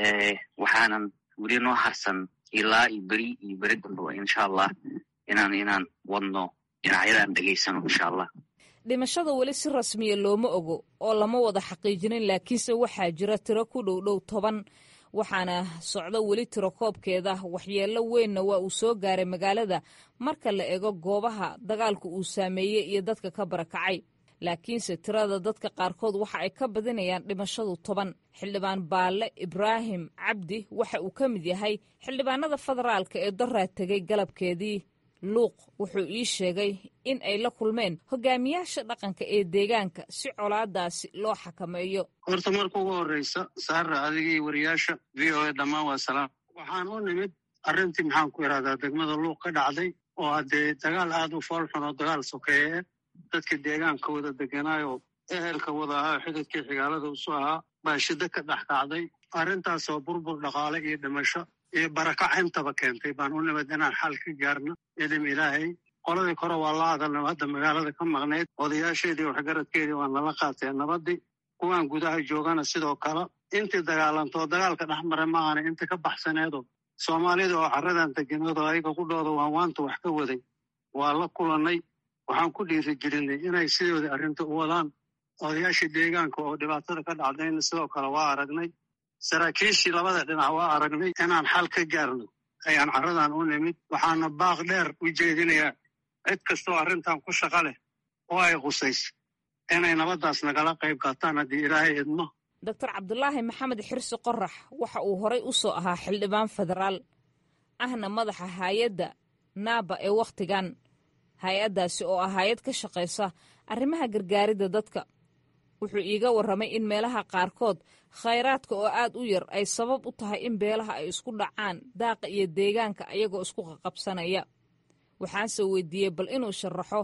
waxaanan weli noo harsan ilaa iyo beri iyo beri dambaba insha allah inaan inaan wadno dhinacyadaan dhegeysano insha allah dhimashada weli si rasmiya looma ogo oo lama wada xaqiijinin laakiinse waxaa jira tiro ku dhow dhow toban waxaana socdo weli tiro koobkeeda waxyeello weynna waa uu soo gaaray magaalada marka la ego goobaha dagaalku uu saameeyey iyo dadka ka barakacay laakiinse tirada dadka qaarkood waxa ay ka badinayaan dhimashadu toban xildhibaan baalle ibraahim cabdi waxa uu ka mid yahay xildhibaanada federaalka ee daraa tegay galabkeedii luuq wuxuu ii sheegay in ay la kulmeen hogaamiyaasha dhaqanka ee deegaanka si colaadaasi loo xakameeyo horta marka ugu horreysa saara adigii wariyaasha v o a dhammaan waa salaam waxaan u nimid arrintii maxaan ku ihahdaa degmada luuq ka dhacday oo haddee dagaal aad u foolxun oo dagaal sokeeye dadka deegaanka wada deganaayo ehelka wada ahaa xididkii xigaalada usu ahaa baa shiddo ka dhex kacday arrintaasoo burbur dhaqaale iyo dhimasho iyo barakac intaba keentay baan u nimid inaan xal ka gaarno idin ilaahay qoladii kore waa la hadalna hadda magaalada ka maqnayd odayaasheedii waxgaradkeedii waa nala qaateen nabadii kuwaan gudaha joogana sidoo kale intii dagaalantoo dagaalka dhex maray maahana inta ka baxsaneedo soomaalida oo carradan degeneedo ayaga ku dhooda waan waanta wax ka waday waa la kulannay waxaan ku dhiiri gelinay inay sidoodii arrinta u wadaan odayaashii deegaanka oo dhibaatada ka dhacdayna sidoo kale waa aragnay saraakiishii labada dhinac waa aragnay inaan xal ka gaarno ayaan carradan u nimid waxaana baaq dheer u jeedinayaa cid kastoo arrintan ku shaqa leh oo ay khusayso inay nabaddaas nagala qayb qaataan haddii ilaahay idmo doctor cabdulaahi maxamed xirsi qorax waxa uu horay u soo ahaa xildhibaan federaal ahna madaxa hay-adda naaba ee wakhtigan hay-addaasi oo ah hay-ad ka shaqaysa arrimaha gargaaridda dadka wuxuu iiga warramay in meelaha qaarkood khayraadka oo aad u yar ay sabab u tahay in beelaha ay isku dhacaan daaqa iyo deegaanka ayagoo isku qaqabsanaya waxaanse weydiiyey bal inuu sharaxo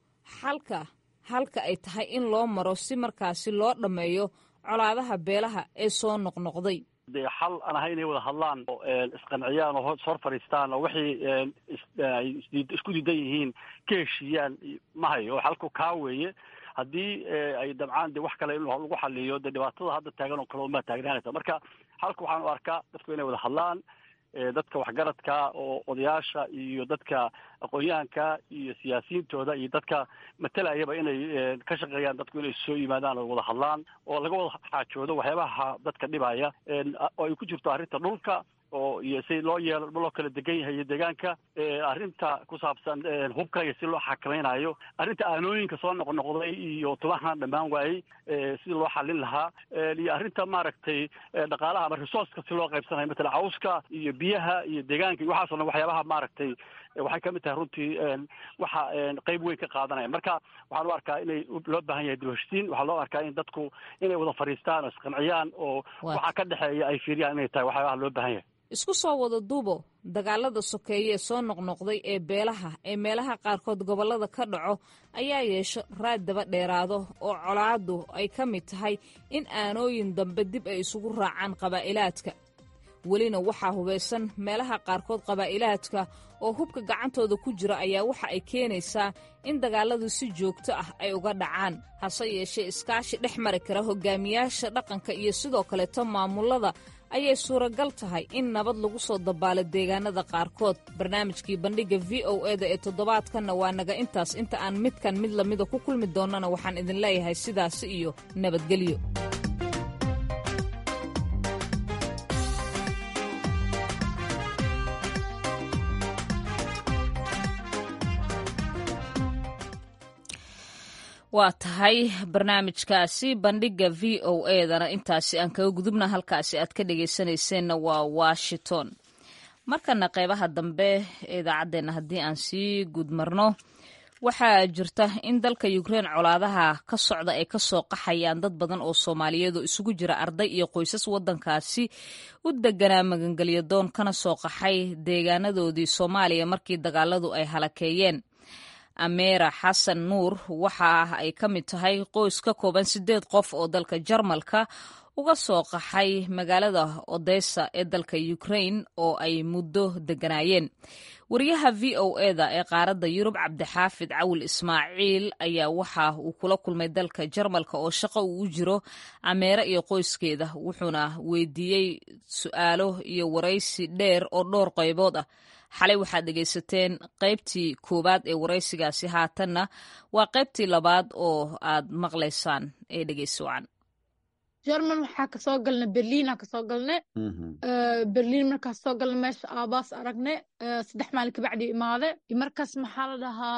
xalka halka ay tahay in loo maro si markaasi loo dhammeeyo colaadaha beelaha ee soo noqnoqday dee xal aan ahay inay wada hadlaan oo isqanciyaan oo hor fadhiistaan oo wixii ay isku diidan yihiin ka heshiiyaan ma hayo xalku kaa weeye haddii ay dabcaan de wax kale in lagu xaliyo dee dhibaatada hadda taagan oo kale uma taagnaanaysa marka halka waxaan u arkaa dadku inay wada hadlaan dadka waxgaradka oo odayaasha iyo dadka aqoon-yahanka iyo siyaasiyiintooda iyo dadka matalayaba inay ka shaqeeyaan dadku inay soo yimaadaan oo wada hadlaan oo laga wada xaajoodo waxyaabaha dadka dhibaya oo ay ku jirto arrinta dhulka oo iyo si loo yeelo loo kala degan yahay iyo deegaanka arrinta ku saabsan hubka iyo si loo xakamaynayo arrinta aanooyinka soo noqnoqday iyo tubahan dhammaan waayey sidii loo xalin lahaa iyo arrinta maaragtay dhaqaalaha ama resourceka si loo qaybsanayo matala cawska iyo biyaha iyo deegaanka iyo waxaasoo dhan waxyaabaha maaragtay waxay kamid tahay runtii waxa qeyb weyn ka qaadanaya marka waxaan u arkaa inay loo baahan yahay dibheshtiin waxaa loo arkaa in dadku inay wada fadhiistaan oo isqanciyaan oo waxa ka dhexeeya ay fiiriyaan inay tahay waxyaabaha loo baahan yahay isku soo wada duubo dagaalada sokeeye ee soo noqnoqday ee beelaha ee meelaha qaarkood gobollada ka dhaco ayaa yeesho raad daba dheeraado oo colaaddu ay ka mid tahay in aanooyin dambe dib ay isugu raacaan qabaa'ilaadka welina waxaa hubaysan meelaha qaarkood qabaa'ilaadka oo hubka gacantooda ku jira ayaa waxa ay keenaysaa in dagaalladu si joogto ah ay uga dhacaan hase yeeshee iskaashi dhex mari kara hogaamiyaasha dhaqanka iyo sidoo kaleeto maamullada ayay suuragal tahay in nabad lagu soo dabaalo deegaanada qaarkood barnaamijkii bandhigga v o eda ee toddobaadkanna waa naga intaas inta aan midkan mid lamida ku kulmi doonnana waxaan idin leeyahay sidaasi iyo nabadgelyo waa tahay barnaamijkaasi bandhigga v o edana intaasi aan kaga gudubna halkaasi aad ka dhegaysanayseena waa washington markana qeybaha dambe ee idaacaddeenna haddii aan sii gudmarno waxaa jirta in dalka ukrein colaadaha ka socda ay kasoo qaxayaan dad badan oo soomaaliyeed oo isugu jira arday iyo qoysas waddankaasi u deganaa magangelyo doon kana soo qaxay deegaanadoodii soomaaliya markii dagaaladu ay halakeeyeen ameera xasan nuur waxa ay ka mid tahay qoys ka kooban siddeed qof oo dalka jarmalka uga soo qaxay magaalada odessa ee dalka ukrain oo ay muddo deganaayeen wariyaha v o eda ee qaaradda yurub cabdixaafid cawil ismaaciil ayaa waxa uu kula kulmay dalka jarmalka oo shaqo uu u jiro ameere iyo qoyskeeda wuxuuna weydiiyey su'aalo iyo waraysi dheer oo dhowr qaybood ah xalay waxaad dhegaysateen qaybtii koowaad ee waraysigaasi haatanna waa qaybtii labaad oo aad maqlaysaan ee dhegaysocan jerman waxaa kasoo galna berliina kasoo galne berliin markaas soo galna meesha aabaas aragne saddex maalin kabacdi imaade markaas maxaa la dhahaa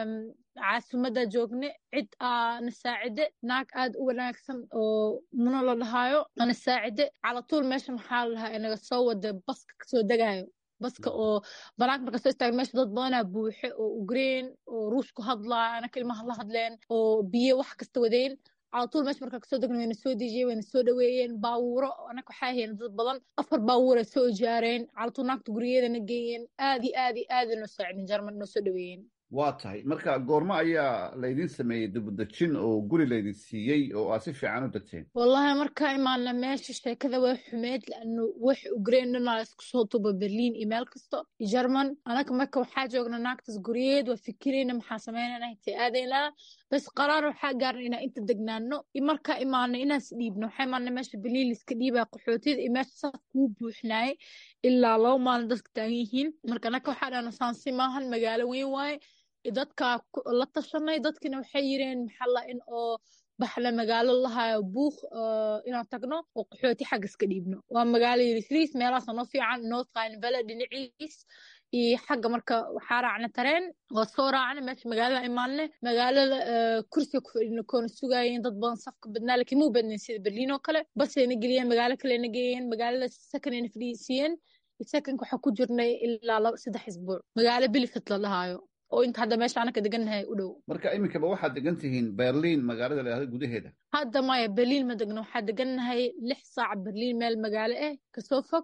caasimadda joogne cid aa na saacide naag aad u wanaagsan oo muno la dhahaayo ana saacide calatuul meesha maxaa la dhahaa inaga soo wada baska kasoo degaayo baska oo banaanka marka soo istaaga meesha dad badanaa buuxe oo ugreen oo ruush ku hadlaa anaka ilmaha la hadleen oo biyo wax kasta wadeen calatuul meesha markaa kasoo degna wayna soo dejiyeen wayna soo dhaweeyeen baawuuro anaka waxaa hayeen dad badan afar baawuura soo ijaareen calatuul naagta guriyadana geeyeen aad iyo aad iyo aad noo saacidin jarman noo soo dhaweeyeen waa tahay marka goormo ayaa laydin sameeyey dibudejin oo guri laydin siiyey oo aad si fiican u degteen wallahi markaa imaana meesha sheekada waa xumeed laanu wax ugreen dhanaa isku soo tuba berliin iyo meel kasto jarman anaka marka waxaa joogna naagtaas guryeed waa fikirayna maxaa sameynana intay aadaynaa bas qaraar waxaa gaarna inaa inta degnaano markaa imaana inaas dhiibno waxaa imaana meesha berliin liska dhiibaa qaxootiyada iyo meesha saas kuu buuxnaayay ilaa laba maalin dadka taagan yihiin marka anaka waxaa dhahna saansi maahan magaalo weyn waaye dadka la tashanay dadkina waxay yireen maxalla in oo baxla magaalo lahayo buuq inaan tagno oo qaxooti xagga iska dhiibno waa magaalo yiriis meelahaas noo fiican north rhine valley dhinaciis iyo xagga marka waxaa raacna tareen waa soo raacna meesha magaalada imaanne magaalada kursiga ku fadhina koona sugaayeen dad badan safka badnaa laakiin muu badnayn sida berliin oo kale basayna geliyeen magaalo kalena geeyeen magaalada sakanayna fadhiisiiyeen sakanka waxaa ku jirnay ilaa laba saddex isbuuc magaalo bilifit la dhahaayo oo inta hadda meesha anaka degannahay u dhow marka iminkaba waxaad degan tihiin berliin magaalada la yahda gudaheeda hadda maya berliin ma degno waxaa degannahay lix saac berliin meel magaalo ah kasoo fog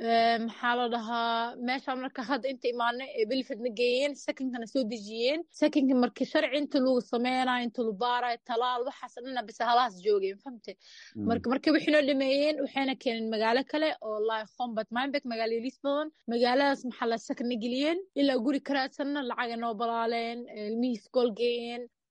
maxaa la dhahaa meeshaan marka hadda inta imaanay ee belfadna geeyeen sakinkana soo dejiyeen sakinka markii sharci inta lagu sameynayo inta lu baarayo talaal waxaas dhana bise halahaas joogeen famte marka markii wixii noo dhameeyeen waxayna keeneen magaalo kale oo lahi combat mindbeck magaalo yaliis badan magaaladaas maxaa la sakna geliyeen ilaa guri karaadsanna lacaga noo balaaleen ilmihii iskool geeyeen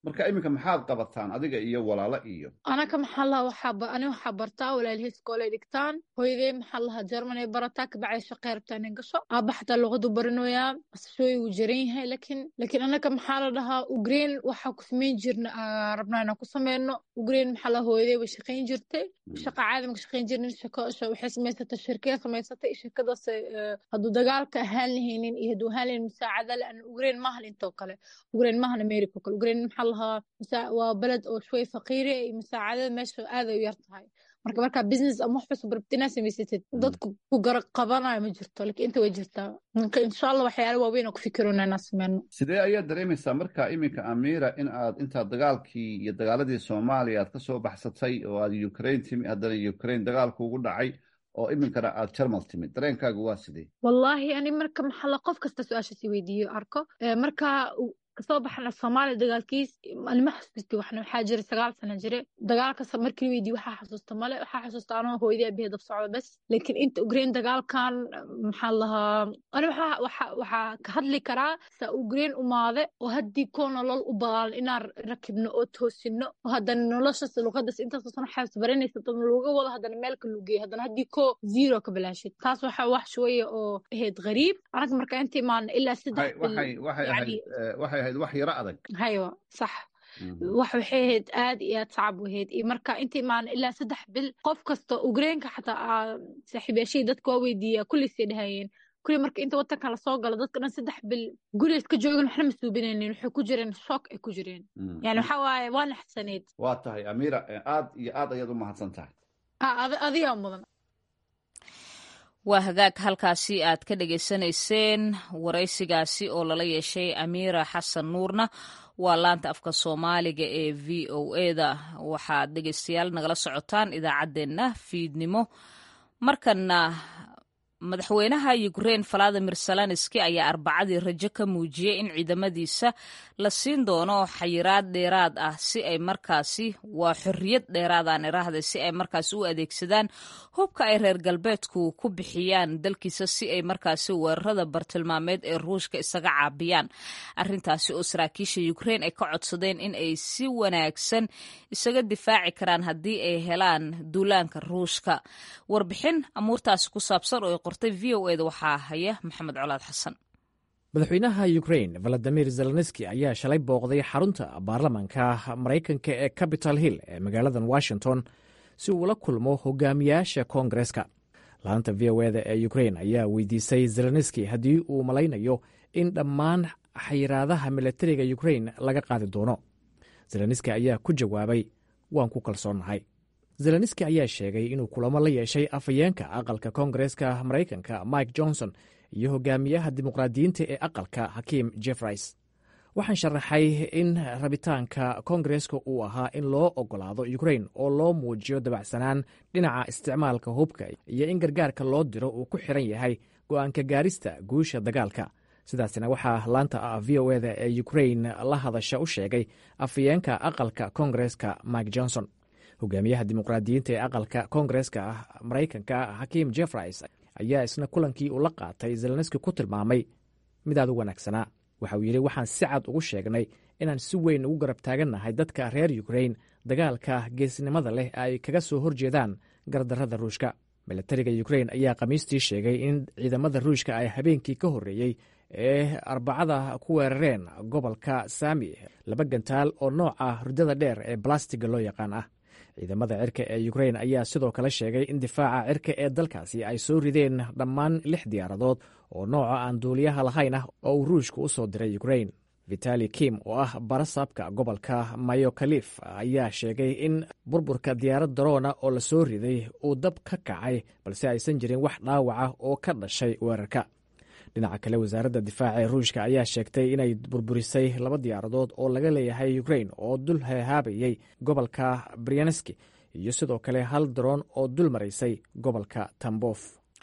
marka iminka maxaad qabataan adiga iyo walaalo iyo anaka maxaa laha waxaa ani waxaa bartaa walaalihii iskoolay dhigtaan hooyadee maxaa lahaa jermanay barataa kabacdi shaqey rabtaa nin gasho aaba xataa luqadu baranoyaa asashooyi wuu jaran yahay lakin lakin anaka maxaa la dhahaa ugreen waxaa ku samayn jirna rabnaa inaan ku sameyno ugreen maxaa lahaa hooyadee way shaqayn jirtay shaqa caadi maka shaqayn jirnin shako waxay samaysatay shirkee samaysatay shirkadaas hadduu dagaalka ahaan lahaynin iyo hadduu ahaan lahaynin musaacada le ugreen maahan intoo kale ugreen maahan america oo kale ugreen maxaa lahaa waa beled oo shway faqiire iyo musaacadada meesha aaday u yar tahay marka markaa business ama wax cusub rabtid inaad samaysatid dadku ku garab qabanayo ma jirto lakin inta way jirtaa marka insha allah waxyaala waaweyn oo ku fikirona inaan sameyno sidee ayaad dareemaysaa marka iminka amira in aad intaad dagaalkii iyo dagaaladii soomaaliya aad kasoo baxsatay oo aad ukraine timi haddana ukraine dagaalku ugu dhacay oo iminkana aad jarmal timid dareenkaagu waa sidee wallahi ani marka maxalla qof kasta su-aasha si weydiiyo arko marka kasoo baxna soomaaliya dagaalkiis anima xasuusti waxna waxaa jira sagaal sana jire dagaalkas markii weydiiyo waxaa xasuusta male waxaa xasuusta anoo hooyadii aabahee dab socda bes laakiin inta ugrain dagaalkan maxaa lahaa ani waxaa ka hadli karaa saa ugrain umaade oo haddii koo nolol u baalan inaan rakibno oo toosino oo haddana noloshas luqadas intaasoo sano xaabs baranaysa dad looga wado haddana meelka lugeeyo haddana haddii koo zero ka bilaashid taas waxa wax shweeye oo ahayd gariib anaga marka inta imaana ilaa saddex waxay ahayd wax yaro adag haywa sax wax waxay ahayd aad iyo aad sacab wahayd iyo marka inta imaana ilaa saddex bil qof kasta ugreenka xataa saaxiibayaashii dadka waa weydiiyaa kulliisay dhahayeen kulli marka inta wadanka lasoo galo dadka dhan saddex bil gurigaas ka joogan waxna ma suubinaynin waxay ku jireen shock ay ku jireen yani waxa waaye waa naxsaneyd waa tahay amira aad iyo aad ayaad u mahadsan tahay adigaa mudan waa hagaag halkaasi aad ka dhegaysanayseen waraysigaasi oo lala yeeshay amiira xasan nuurna waa laanta afka soomaaliga ee v o eda waxaad dhegaystayaal nagala socotaan idaacaddeenna fiidnimo markana madaxweynaha ukrein valadimir zelenski ayaa arbacadii rajo ka muujiyey in ciidamadiisa la siin doono xayiraad dheeraad ah si ay markaasi waa xorriyad dheeraadaan iraahda si ay markaasi u adeegsadaan hubka ay reer galbeedku ku bixiyaan dalkiisa si ay markaasi weerarada bartilmaameed ee ruushka isaga caabiyaan arintaasi oo saraakiisha ukrein ay ka codsadeen in ay si wanaagsan isaga difaaci karaan haddii ay helaan duulaanka ruushka warbixin amuurtaasi ku saabsan oo v o eda waxaa haya maxamed colaad xasan madaxweynaha ukrain valadimir zelenski ayaa shalay booqday xarunta baarlamanka maraykanka ee capital hill ee magaaladan washington si uu ula kulmo hogaamiyaasha koongareska laanta v o eda ee ukrain ayaa weydiisay zelenski haddii uu malaynayo in dhammaan xayiraadaha milatariga ukrain laga qaadi doono zelenski ayaa ku jawaabay waan ku kalsoonnahay zelenski ayaa sheegay inuu kulamo la yeeshay afhayeenka aqalka koongareska maraykanka mike johnson iyo hogaamiyaha dimuqraadiyiinta ee aqalka hakiim jeffreys waxaan sharaxay in rabitaanka koongareska uu ahaa in loo ogolaado ukrain oo loo muujiyo dabacsanaan dhinaca isticmaalka hubka iyo in gargaarka loo diro uu ku xiran yahay go'aanka gaarista guusha dagaalka sidaasina waxaa laanta v o eda ee ukrain la hadasha u sheegay afhayeenka aqalka koongareska mike johnson hogaamiyaha dimuqraadiyiinta ee aqalka koongareska maraykanka hakiim jeffreys ayaa isna kulankii uu la qaatay zelenski ku tilmaamay mid aad u wanaagsanaa waxa uu yidhi waxaan si cad ugu sheegnay inaan si weyn ugu garab taagannahay dadka reer ukrain dagaalka geesnimada leh ay kaga soo horjeedaan gardarrada ruushka milatariga ukrain ayaa khamiistii sheegay in ciidamada ruushka ay habeenkii ka horreeyey ee arbacada ku weerareen gobolka saami laba gantaal oo nooca hurdada dheer ee balastiga loo yaqaan ah ciidamada cirka ee ukrain ayaa sidoo kale sheegay in difaaca cirka ee dalkaasi ay soo rideen dhammaan lix diyaaradood oo nooca aan duuliyaha lahayn ah oo uu ruushka u soo diray ukrain vitali kim oo ah barasaabka gobolka mayokalif ayaa sheegay in burburka diyaarad daroona oo la soo riday uu dab ka kacay balse aysan jirin wax dhaawaca oo ka dhashay weerarka dhinaca kale wasaaradda difaaca ee ruushka ayaa sheegtay inay burburisay laba diyaaradood oo laga leeyahay ukrain oo dul heehaabayay gobolka brianeski iyo sidoo kale hal daroon oo dul maraysay gobolka tambof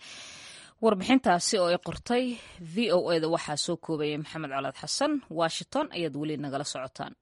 warbixintaasi oo ay qortay v o eda waxaa soo koobayay maxamed colaad xasan washington ayaad weli nagala socotaan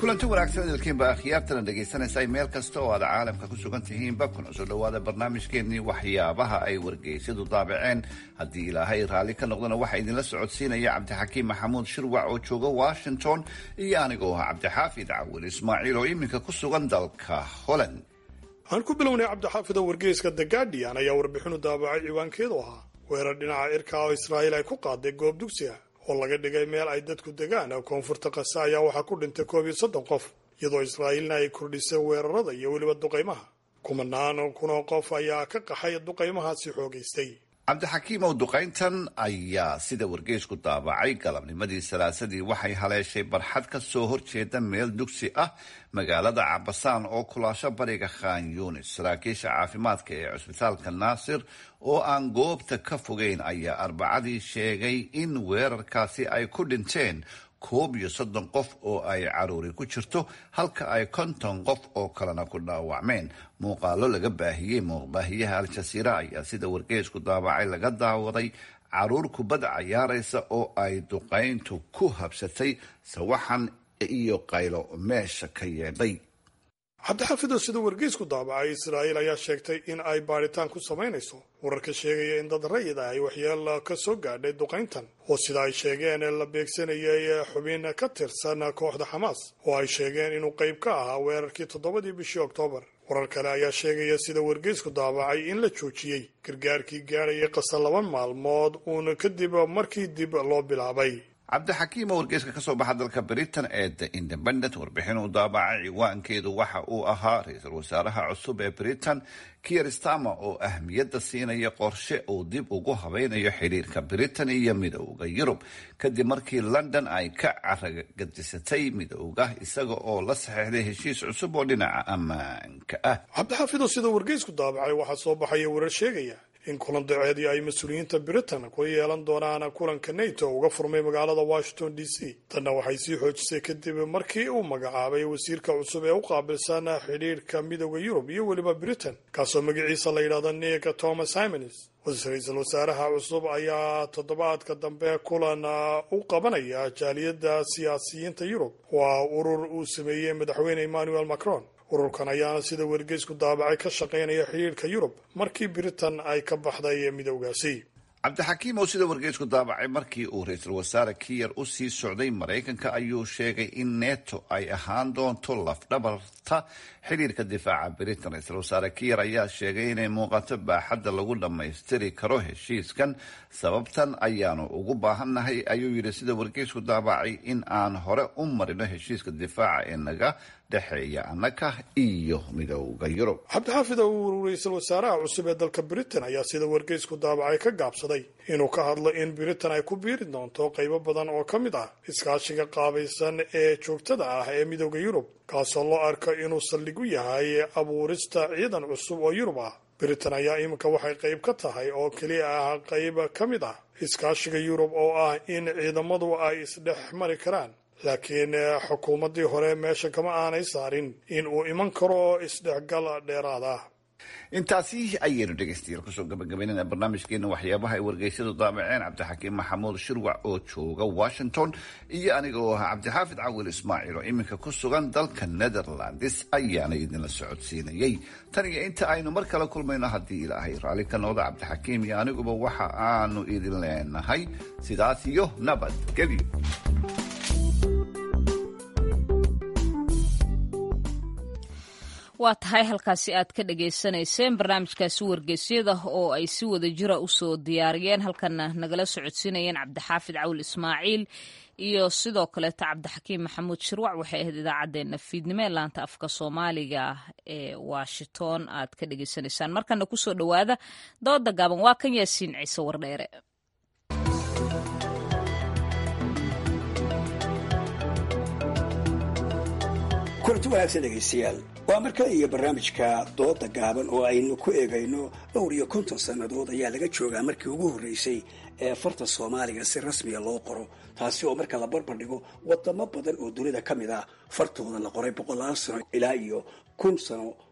kulanti wanaagsan idilkiinba akhyaartana dhegaysanaysa meel kasta oo aad caalamka ku sugan tihiinba kuna soo dhowaada barnaamijkeennii waxyaabaha ay wargeysyadu daabaceen haddii ilaahay raalli ka noqdana waxaa idinla socodsiinaya cabdixakiim maxamuud shirwac oo jooga washington iyo anigoo ah cabdixaafid cawil ismaaciil oo iminka ku sugan dalka holland aan ku bilownay cabdixaafid oo wargeyska the guardian ayaa warbixinu daabacay ciwaankeedu ahaa weerar dhinaca irka oo israa'iil ay ku qaaday goob dugsi ah oo laga dhigay meel ay dadku degaan koonfurta kase ayaa waxaa ku dhintay koob iyo soddon qof iyadoo israa'iilna ay kordhisay weerarada iyo weliba duqaymaha kumanaan kunoo qof ayaa ka qaxay duqaymahaasi xoogaystay cabdixakiimow duqayntan ayaa sida wargeysku daabacay galabnimadii salaasadii waxay haleeshay barxad ka soo horjeeda meel dugsi ah magaalada cabasaan oo kulaasho bariga khan yunis saraakiisha caafimaadka ee cusbitaalka naasir oo aan goobta ka fogeyn ayaa arbacadii sheegay in weerarkaasi ay ku dhinteen koob iyo soddon qof oo ay caruuri ku jirto halka ay konton qof oo kalena ku dhaawacmeen muuqaalo laga baahiyey muuqbaahiyaha al-jasiira ayaa sida wargeysku daabacay laga daawaday caruur kubad cayaaraysa oo ay duqayntu ku habsatay sawaxan iyo qaylo meesha ka yeedhay cabdixafido sida wargeysku daabacay israa'iil ayaa sheegtay in ay baadhitaan ku samaynayso wararka sheegaya in dad rayid ah ay waxyeelo ka soo gaadhay duqayntan oo sida ay sheegeen la beegsanayay xubin ka tirsan kooxda xamaas oo ay sheegeen inuu qayb ka ahaa weerarkii toddobadii bishii oktoobar warar kale ayaa sheegaya sida wargeysku daabacay in la joojiyey gargaarkii gaadhayay qasa laba maalmood uun kadib markii dib loo bilaabay cabdixakiim oo wargeyska kasoo baxa dalka britain ee the independent warbixin uu daabacay ciwaankeedu waxa uu ahaa ra-iisul wasaaraha cusub ee britain kier stama oo ahmiyadda siinaya qorshe uu dib ugu habaynayo xidhiirka britain iyo midowda yurub kadib markii london ay ka caragadisatay midowga isaga oo la saxeixday heshiis cusub oo dhinaca ammaanka ah cabdixafido sida wargeysku daabacay waxaa soo baxaya warar sheegaya in kulan daceedii ay mas-uuliyiinta britain ku yeelan doonaan kulanka nato uga furmay magaalada washington d c tanna waxay sii xoojisay kadib markii uu magacaabay wasiirka cusub ee u qaabilsan xidhiirka midowda yurub iyo weliba britain kaasoo magaciisa la yidhahdo nick thomas simons ra-iisul wasaaraha cusub ayaa toddobaadka dambe kulan u qabanaya jaaliyadda siyaasiyiinta yurub waa urur uu sameeyey madaxweyne emmanuel macron ururkan ayaana sida wargeysku daabacay ka shaqaynaya xidhiirka yurub markii britain ay ka baxday midowgaasi cabdixakiim oo sida wargeysku daabacay markii uu ra-iisul wasaare kiyer u sii socday maraykanka ayuu sheegay in neto ay ahaan doonto lafdhabarta xidhiirka difaaca britain ra-iisul wasaare kiyer ayaa sheegay inay muuqato baaxadda lagu dhammaystiri karo heshiiskan sababtan ayaanu ugu baahannahay ayuu yidhi sida wargeysku daabacay in aan hore u marino heshiiska difaaca ee naga dhexeeya annaka iyo midowda yurub cabdixaafid uu ra-iisul wasaaraha cusub ee dalka britain ayaa sida wargeysku daabacay ka gaabsaday inuu ka hadlo in britain ay ku biiri doonto qaybo badan oo ka mid ah iskaashiga qaabaysan ee joogtada ah ee midowda yurub kaasoo loo arko inuu saldhig u yahay abuurista ciidan cusub oo yurub ah britain ayaa iminka waxay qayb ka tahay oo keliya ah qayb ka mid ah iskaashiga yurub oo ah in ciidamadu ay isdhex mari karaan laakiin xukuumaddii hore meesha kama aanay saarin in uu iman karo isdhexgal dheeraad ah intaasi ayaynu dhegaystayaal kusoo gabagabaynana barnaamijkeena waxyaabaha ay wargeysyadu daabaceen cabdixakiim maxamuud shirwac oo jooga washington iyo aniga oo ahaa cabdixaafid cawil ismaaciil oo iminka ku sugan dalka netherlands ayaana idinla socodsiinayay tan iyo inta aynu mar kale kulmayno haddii ilaahay raalli ka noqda cabdixakiim iyo aniguba waxa aanu idin leenahay sidaas iyo nabadgelyo waa tahay halkaasi aad ka dhagaysanayseen barnaamijkaasi wargeysyada oo ay si wada jira usoo diyaariyeen halkana nagala socodsiinayeen cabdixaafid cawil ismaaciil iyo sidoo kaleeto cabdixakiim maxamuud shirwac waxay ahayd idaacaddeenna fiidnimo ee laanta afka soomaaliga ee washington aad ka dhagaysanaysaan markana kusoo dhowaada dooda gaaban waa kan yaasiin ciise wardheere kulanti wanaagsan dhegaystayaal waa mar kale iyo barnaamijka dooda gaaban oo aynu ku eegayno dhowr iyo konton sannadood ayaa laga joogaa markii ugu horreysay ee farta soomaaliga si rasmiya loo qoro taasi oo marka la barbar dhigo wadamo badan oo dunida ka mid ah fartooda la qoray boqolaal sano ilaa iyo kun sano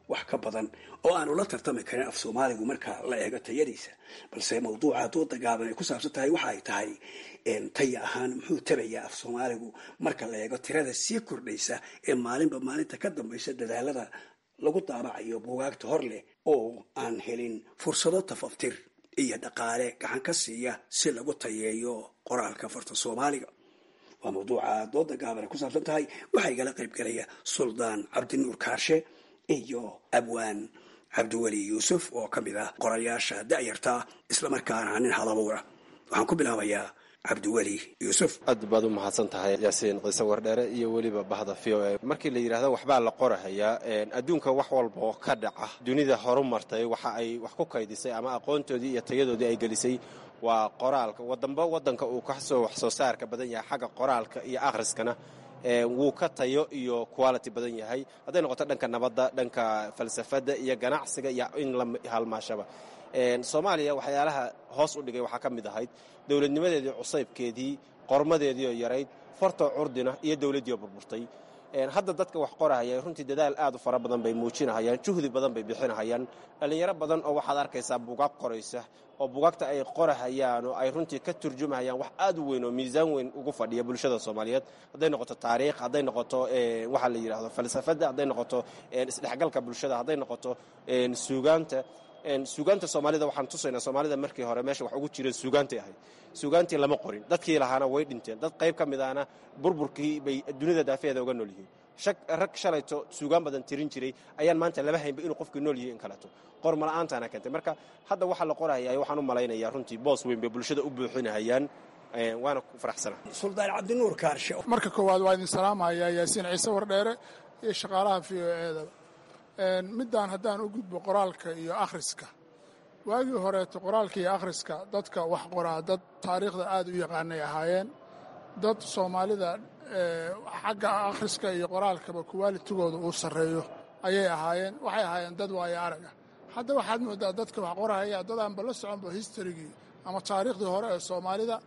wax ka badan oo aanu la tartami karin af soomaaligu marka la eego tayadiisa balse mawduuca dooda gaaban ay ku saabsan tahay waxa ay tahay taya ahaan muxuu tabayaa af soomaaligu marka la eego tirada sii kordhaysa ee maalinba maalinta ka dambaysa dadaalada lagu daabacayo buugaagta hor leh oo aan helin fursado tafaftir iyo dhaqaale gacan ka siiya si lagu tayeeyo qoraalka farta soomaaliga waa mawduuca dooda gaaban ay ku saabsan tahay waxaa igala qayb galaya suldaan cabdinuur kaarshe iyo abwaan cabdiweli yuusuf oo ka mid ah qorayaasha da'yarta islamarkaana nin halabuura waxaan ku bilaabayaa cabdiweli yuusuf aad baad u mahadsan tahay yaasiin qiise wardheere iyo weliba bahda v o a markii la yidhaahdo waxbaa la qorahayaa adduunka wax walba oo ka dhaca dunida horu martay waxa ay wax ku kaydisay ama aqoontoodii iyo tayadoodii ay gelisay waa qoraalka wadamba wadanka uu kasoo wax soo saarka badan yahay xagga qoraalka iyo akhriskana wuu ka tayo iyo quality badan yahay hadday noqoto dhanka nabadda dhanka falsafadda iyo ganacsiga iyo in la halmaashaba soomaaliya waxyaalaha hoos u dhigay waxaa ka mid ahayd dowladnimadeedii cusaybkeedii qormadeediioo yarayd fartoo curdina iyo dowladdiioo burburtay hadda dadka wax qorahaya runtii dadaal aad u fara badan bay muujinahayaan juhdi badan bay bixinahayaan dhallinyaro badan oo waxaad arkaysaa bugaag qoraysa oo bugaagta ay qorahayaan oo ay runtii ka turjumahayaan wax aad u weyn oo miisaan weyn ugu fadhiya bulshada soomaaliyeed hadday noqoto taariikh hadday noqoto waxaa la yidhahdo falsafadda hadday noqoto isdhexgalka bulshada hadday noqoto suugaanta suugaanta soomaalida waxaan tusaynaa soomaalida markii hore meesha wax ugu jireen suugaantay ahayd suugaantii lama qorin dadkii lahaana way dhinteen dad qayb ka mid ahna burburkii bay dunida daafeeda uga nool yihiin rag shalayto suugaan badan tirin jiray ayaan maanta laba haynba inuu qofkii nool yahay in kaleeto qormala'aantaana keentay marka hadda waxaa la qoraya waxaan u malaynayaa runtii boos weyn bay bulshada u buuxinahayaan waana ku faraxsana suldaan cabdinuur kaarshe marka koowaad waa idin salaamayaa yaasiin ciise wardheere iyo shaqaalaha v o eedaba middaan haddaan u gudbo qoraalka iyo akhriska waagii horeeto qoraalka iyo akhriska dadka wax qoraa dad taariikhda aad u yaqaanay ahaayeen dad soomaalida xagga akhriska iyo qoraalkaba kuwaalitigooda uu sarreeyo ayay ahaayeen waxay ahaayeen dad waayo araga hadda waxaad moodaa dadka wax qorahaya dadaanba la soconba historigii ama taariikhdii hore ee soomaalida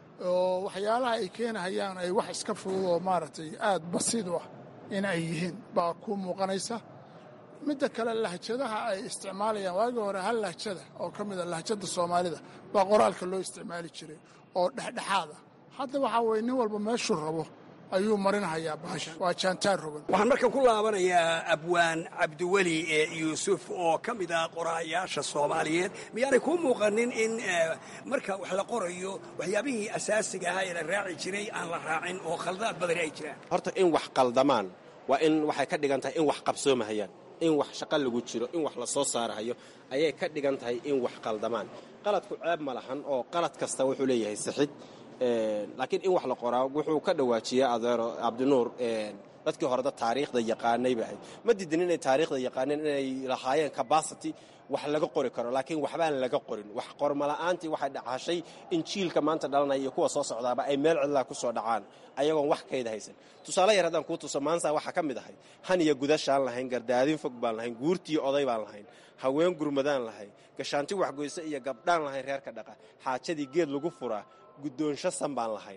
oo waxyaalaha ay keenahayaan ay wax iska fudud oo maaragtay aad basiid u ah in ay yihiin baa ku muuqanaysa midda kale lahjadaha ay isticmaalayaan waagii hore hal lahjada oo ka mida lahjada soomaalida baa qoraalka loo isticmaali jiray oo dhexdhexaada hadda waxaa weye nin walba meeshuu rabo ayuu marinhayaa baasha waa jaantaar rogan waxaan markan ku laabanayaa abwaan cabdiweli yuusuf oo ka mid ah qoraayaasha soomaaliyeed miyaanay kuu muuqanin in marka wax la qorayo waxyaabihii asaasiga ahaa ee la raaci jiray aan la raacin oo khaldaad badani ay jiraan horta in wax qaldamaan waa in waxay ka dhigan tahay in wax qabsoomahayaan in wax shaqo lagu jiro in wax la soo saarahayo ayay ka dhigan tahay in wax qaldamaan qaladku ceeb ma lahan oo qalad kasta wuxuu leeyahay sixid laakiin in wax la qoraa wuxuu ka dhawaajiyaa adeero cabdinuur dadkii hore dad taariikhda yaqaanay bay ahayd ma diidin inay taariikhda yaqaaneen inay lahaayeen capacity wax laga qori karo laakiin waxbaan laga qorin wax qormala'aantii waxay dhacashay in jiilka maanta dhalanaya iyo kuwa soo socdaaba ay meel cidlaa ku soo dhacaan ayagoon wax kayda haysan tusaale yar haddaan kuu tuso maansa waxaa ka mid ahay han iyo gudashaan lahayn gardaadin fog baan lahayn guurtiiyo oday baan lahayn haween gurmadaan lahayn gashaanti waxgoyse iyo gabdhaan lahayn reerka dhaqa xaajadii geed lagu furaa guddoonsho san baan lahayn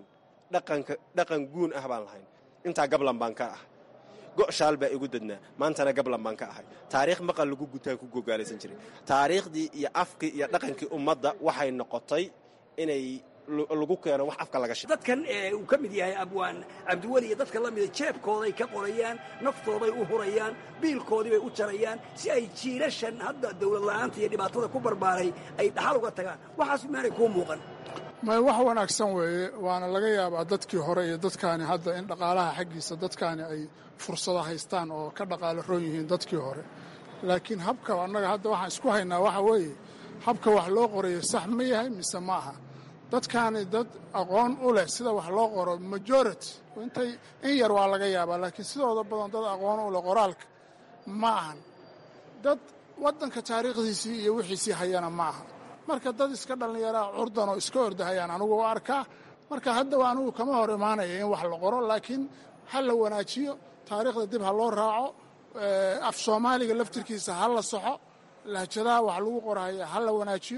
dhaqan guun ah baan lahayn intaa gablan baan ka ah go'shaal baa igu dadnaa maantana gablan baan ka ahay taariikh maqal lagu gutaan ku gogaalaysan jiray taariikhdii iyo afkii iyo dhaqankii ummadda waxay noqotay inay lagu keeno wax afka laga shaqo dadkan uu ka mid yahay abwaan cabdiweli iyo dadka la mida jeebkooday ka qorayaan naftooday u hurayaan biilkoodii bay u jarayaan si ay jiilashan hadda dowlad la'aanta iyo dhibaatada ku barbaaray ay dhaxal uga tagaan waxaas maanay kuu muuqan may wax wanaagsan weeye waana laga yaabaa dadkii hore iyo dadkaani hadda in dhaqaalaha xaggiisa dadkaani ay fursado haystaan oo ka dhaqaalo roon yihiin dadkii hore laakiin habka annaga hadda waxaan isku haynaa waxa weeye habka wax loo qorayo sax ma yahay mise ma aha dadkaani dad aqoon u leh sida wax loo qoro majority intay in yar waa laga yaabaa laakiin sidooda badan dad aqoon u leh qoraalka ma ahan dad waddanka taariikhdiisii iyo wixiisii hayana ma aha marka dad iska dhallinyaraa curdan oo iska ordahayaan anugu u arkaa marka hadda anugu kama hor imaanaya in wax la qoro laakiin ha la wanaajiyo taariikhda dib ha loo raaco af soomaaliga laftirkiisa ha la soxo lahjadaha wax lagu qorahaya ha la wanaajiyo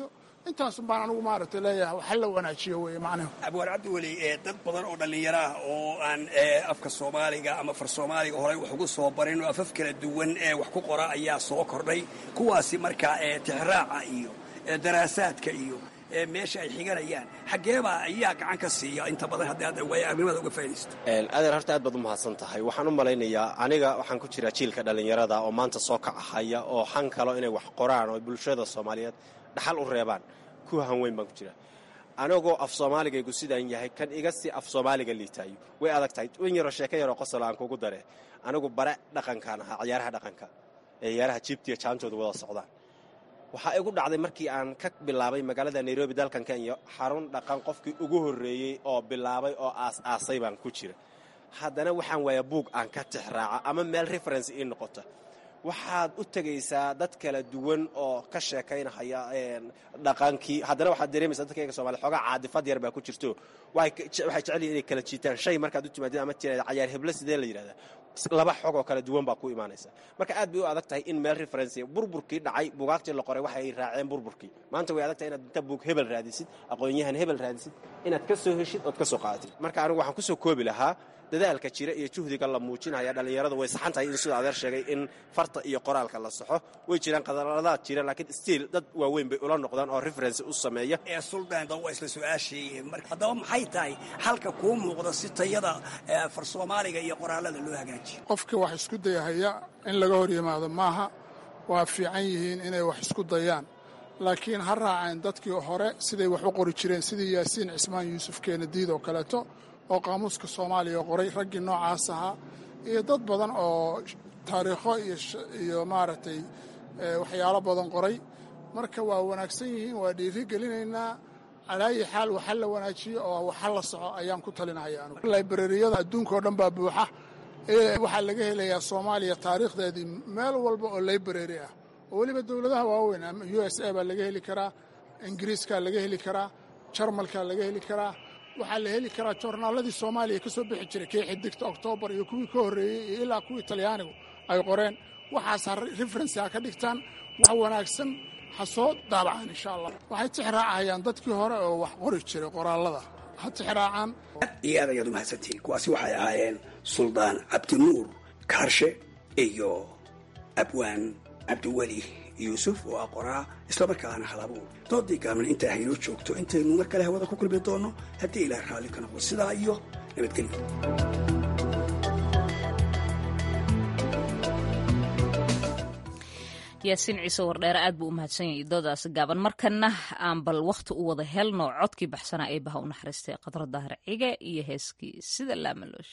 intaasun baan anigu maaragtay leeyahay waxa la wanaajiyo weeye macnahu abwaar cabdiweli ee dad badan oo dhallinyaro ah oo aan ee, afka soomaaliga ama far soomaaliga horey wax ugu soo barin oo afaf kala duwan ee wax ku qora ayaa soo kordhay kuwaasi marka ee tixraaca iyo ee daraasaadka iyo ee meesha ay xiganayaan xaggeebaa ayaa gacan ka siiya inta badan haddii aad waaya arrimada uga faa'iidaysto adeer horta aad baad u mahadsan tahay waxaan u malaynayaa aniga waxaan ku jiraa jiilka dhallinyarada oo maanta soo kacahaya oo xan kalo inay wax qoraan oo bulshada soomaaliyeed dhaxal u reebaan ku hanweyn baan ku jiraa anigoo af soomaaligaygu sidaan yahay kan iga si af soomaaliga liitaayo way adag tahay in yaroo sheeko yaroo qosol aan kugu dare anigu bare dhaqankaan ahaa ciyaaraha dhaqanka ee ciyaaraha jiibtiya jaantooda wada socdaan waxaa igu dhacday markii aan ka bilaabay magaalada nairobi dalkan kenya xarun dhaqan qofkii ugu horreeyey oo bilaabay oo aas-aasay baan ku jira haddana waxaan waaya buug aan ka tixraaca ama meel reference ii noqota waxaad u tegaysaa dad kala duwan oo ka sheekaynahaya dhaqankii haddana waxaad dareemaysaa dadkayga somalia xoogaa caadifad yar baa ku jirto waxay jecel yihin inay kala jiitaan shay markaad u timaadid ama tiraada cayaar heblo sidee la yidhahdaa laba xog oo kala duwan baa ku imaanaysa marka aad bay u adag tahay in meel referensiya burburkii dhacay bugaagtii la qoray waxay raaceen burburkii maanta way adag tahay inaad inta buug hebel raadisid aqoon-yahan hebel raadisid inaad ka soo heshid ood ka soo qaadatid marka anigu waxaan kusoo koobi lahaa dadaalka jira iyo juhdiga la muujinaya dhallinyarada way saxan tahay in sidoo adeer sheegay in farta iyo qoraalka la saxo way jiraan qadaladaad jira laakiin stiil dad waaweyn bay ula noqdaan oo referensi u sameeya ee suldaan waa isla su-aashii marka haddaba maxay tahay halka kuu muuqda si tayada far soomaaliga iyo qoraalada loo hagaajiyo qofkii wax isku dayahaya in laga hor yimaado maaha waa fiican yihiin inay wax isku dayaan laakiin ha raaceen dadkii hore siday wax u qori jireen sidii yaasiin cismaan yuusuf keenadiid oo kaleeto oo qaamuuska soomaaliya qoray raggii noocaas ahaa iyo dad badan oo taariikho iyo maaragtay waxyaalo badan qoray marka waa wanaagsan yihiin waa dhiiri gelinaynaa calaayi xaal waxa la wanaajiyo oo waxa la soco ayaan ku talinaya anugu librariyada adduunka oo dhan baa buuxa waxaa laga helayaa soomaaliya taariikhdeedii meel walba oo library ah oo weliba dowladaha waaweyn ama u s a baa laga heli karaa ingiriiskaa laga heli karaa jarmalkaa laga heli karaa waxaa la heli karaa joornaaladii soomaaliya ka soo bixi jiray kii xidigta oktoobar iyo kuwii ka horreeyey iyo ilaa kuwii talyaanigu ay qoreen waxaas ha referensi ha ka dhigtaan wax wanaagsan ha soo daabacaan insha allah waxay tixraacayaan dadkii hore oo wax qori jiray qoraallada ha tixraacaan iyo aad ayaad u mahadsantihiin kuwaasi waxay ahaayeen suldaan cabdinuur kaarshe iyo abwaan cabdiweli yuusuf oo ah qoraa islamarkaana halabuur doodii gaalman intaa haynoo joogto intaynu mar kale hawada ku kulmi doonno haddii ilaah raalli ka noqdo sidaa iyo nabadgelyo yaasiin ciise wardheere aad buu u mahadsan yahay doodaasi gaaban markana aan bal wakhti u wada helno codkii baxsanaa ee baha u naxariistay qadro daahir cige iyo heeskii sida laamaloosh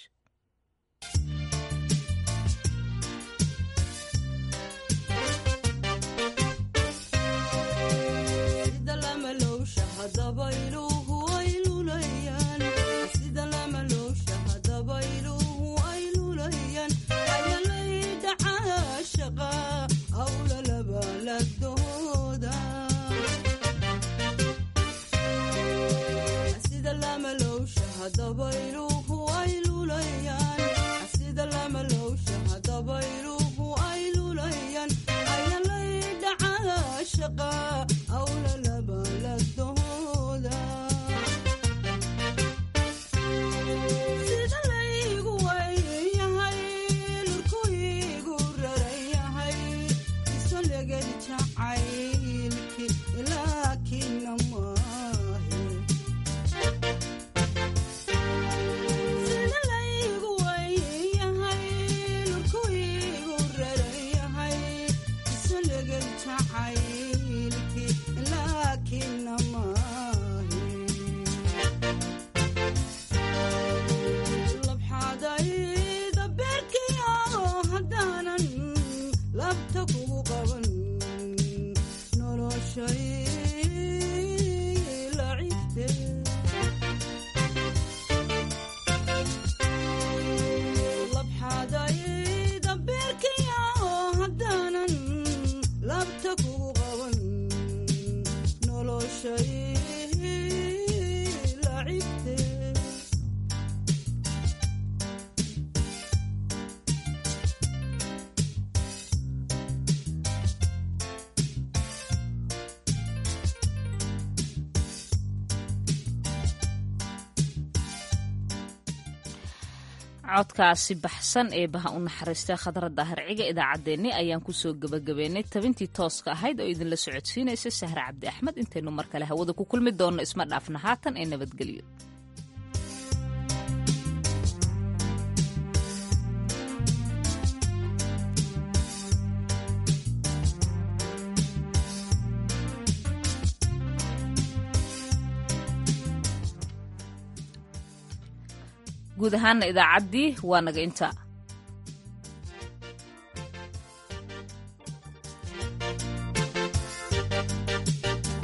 codkaasi baxsan ee baha u naxariistay khadra daahirciga idaacaddeenni ayaan kusoo gebagabeynay tabintii tooska ahayd oo idinla socodsiinaysa sahre cabdi axmed intaynu mar kale hawada ku kulmi doonno isma dhaafna haatan ee nabadgelyo guud ahaana idaacaddii waa naga inta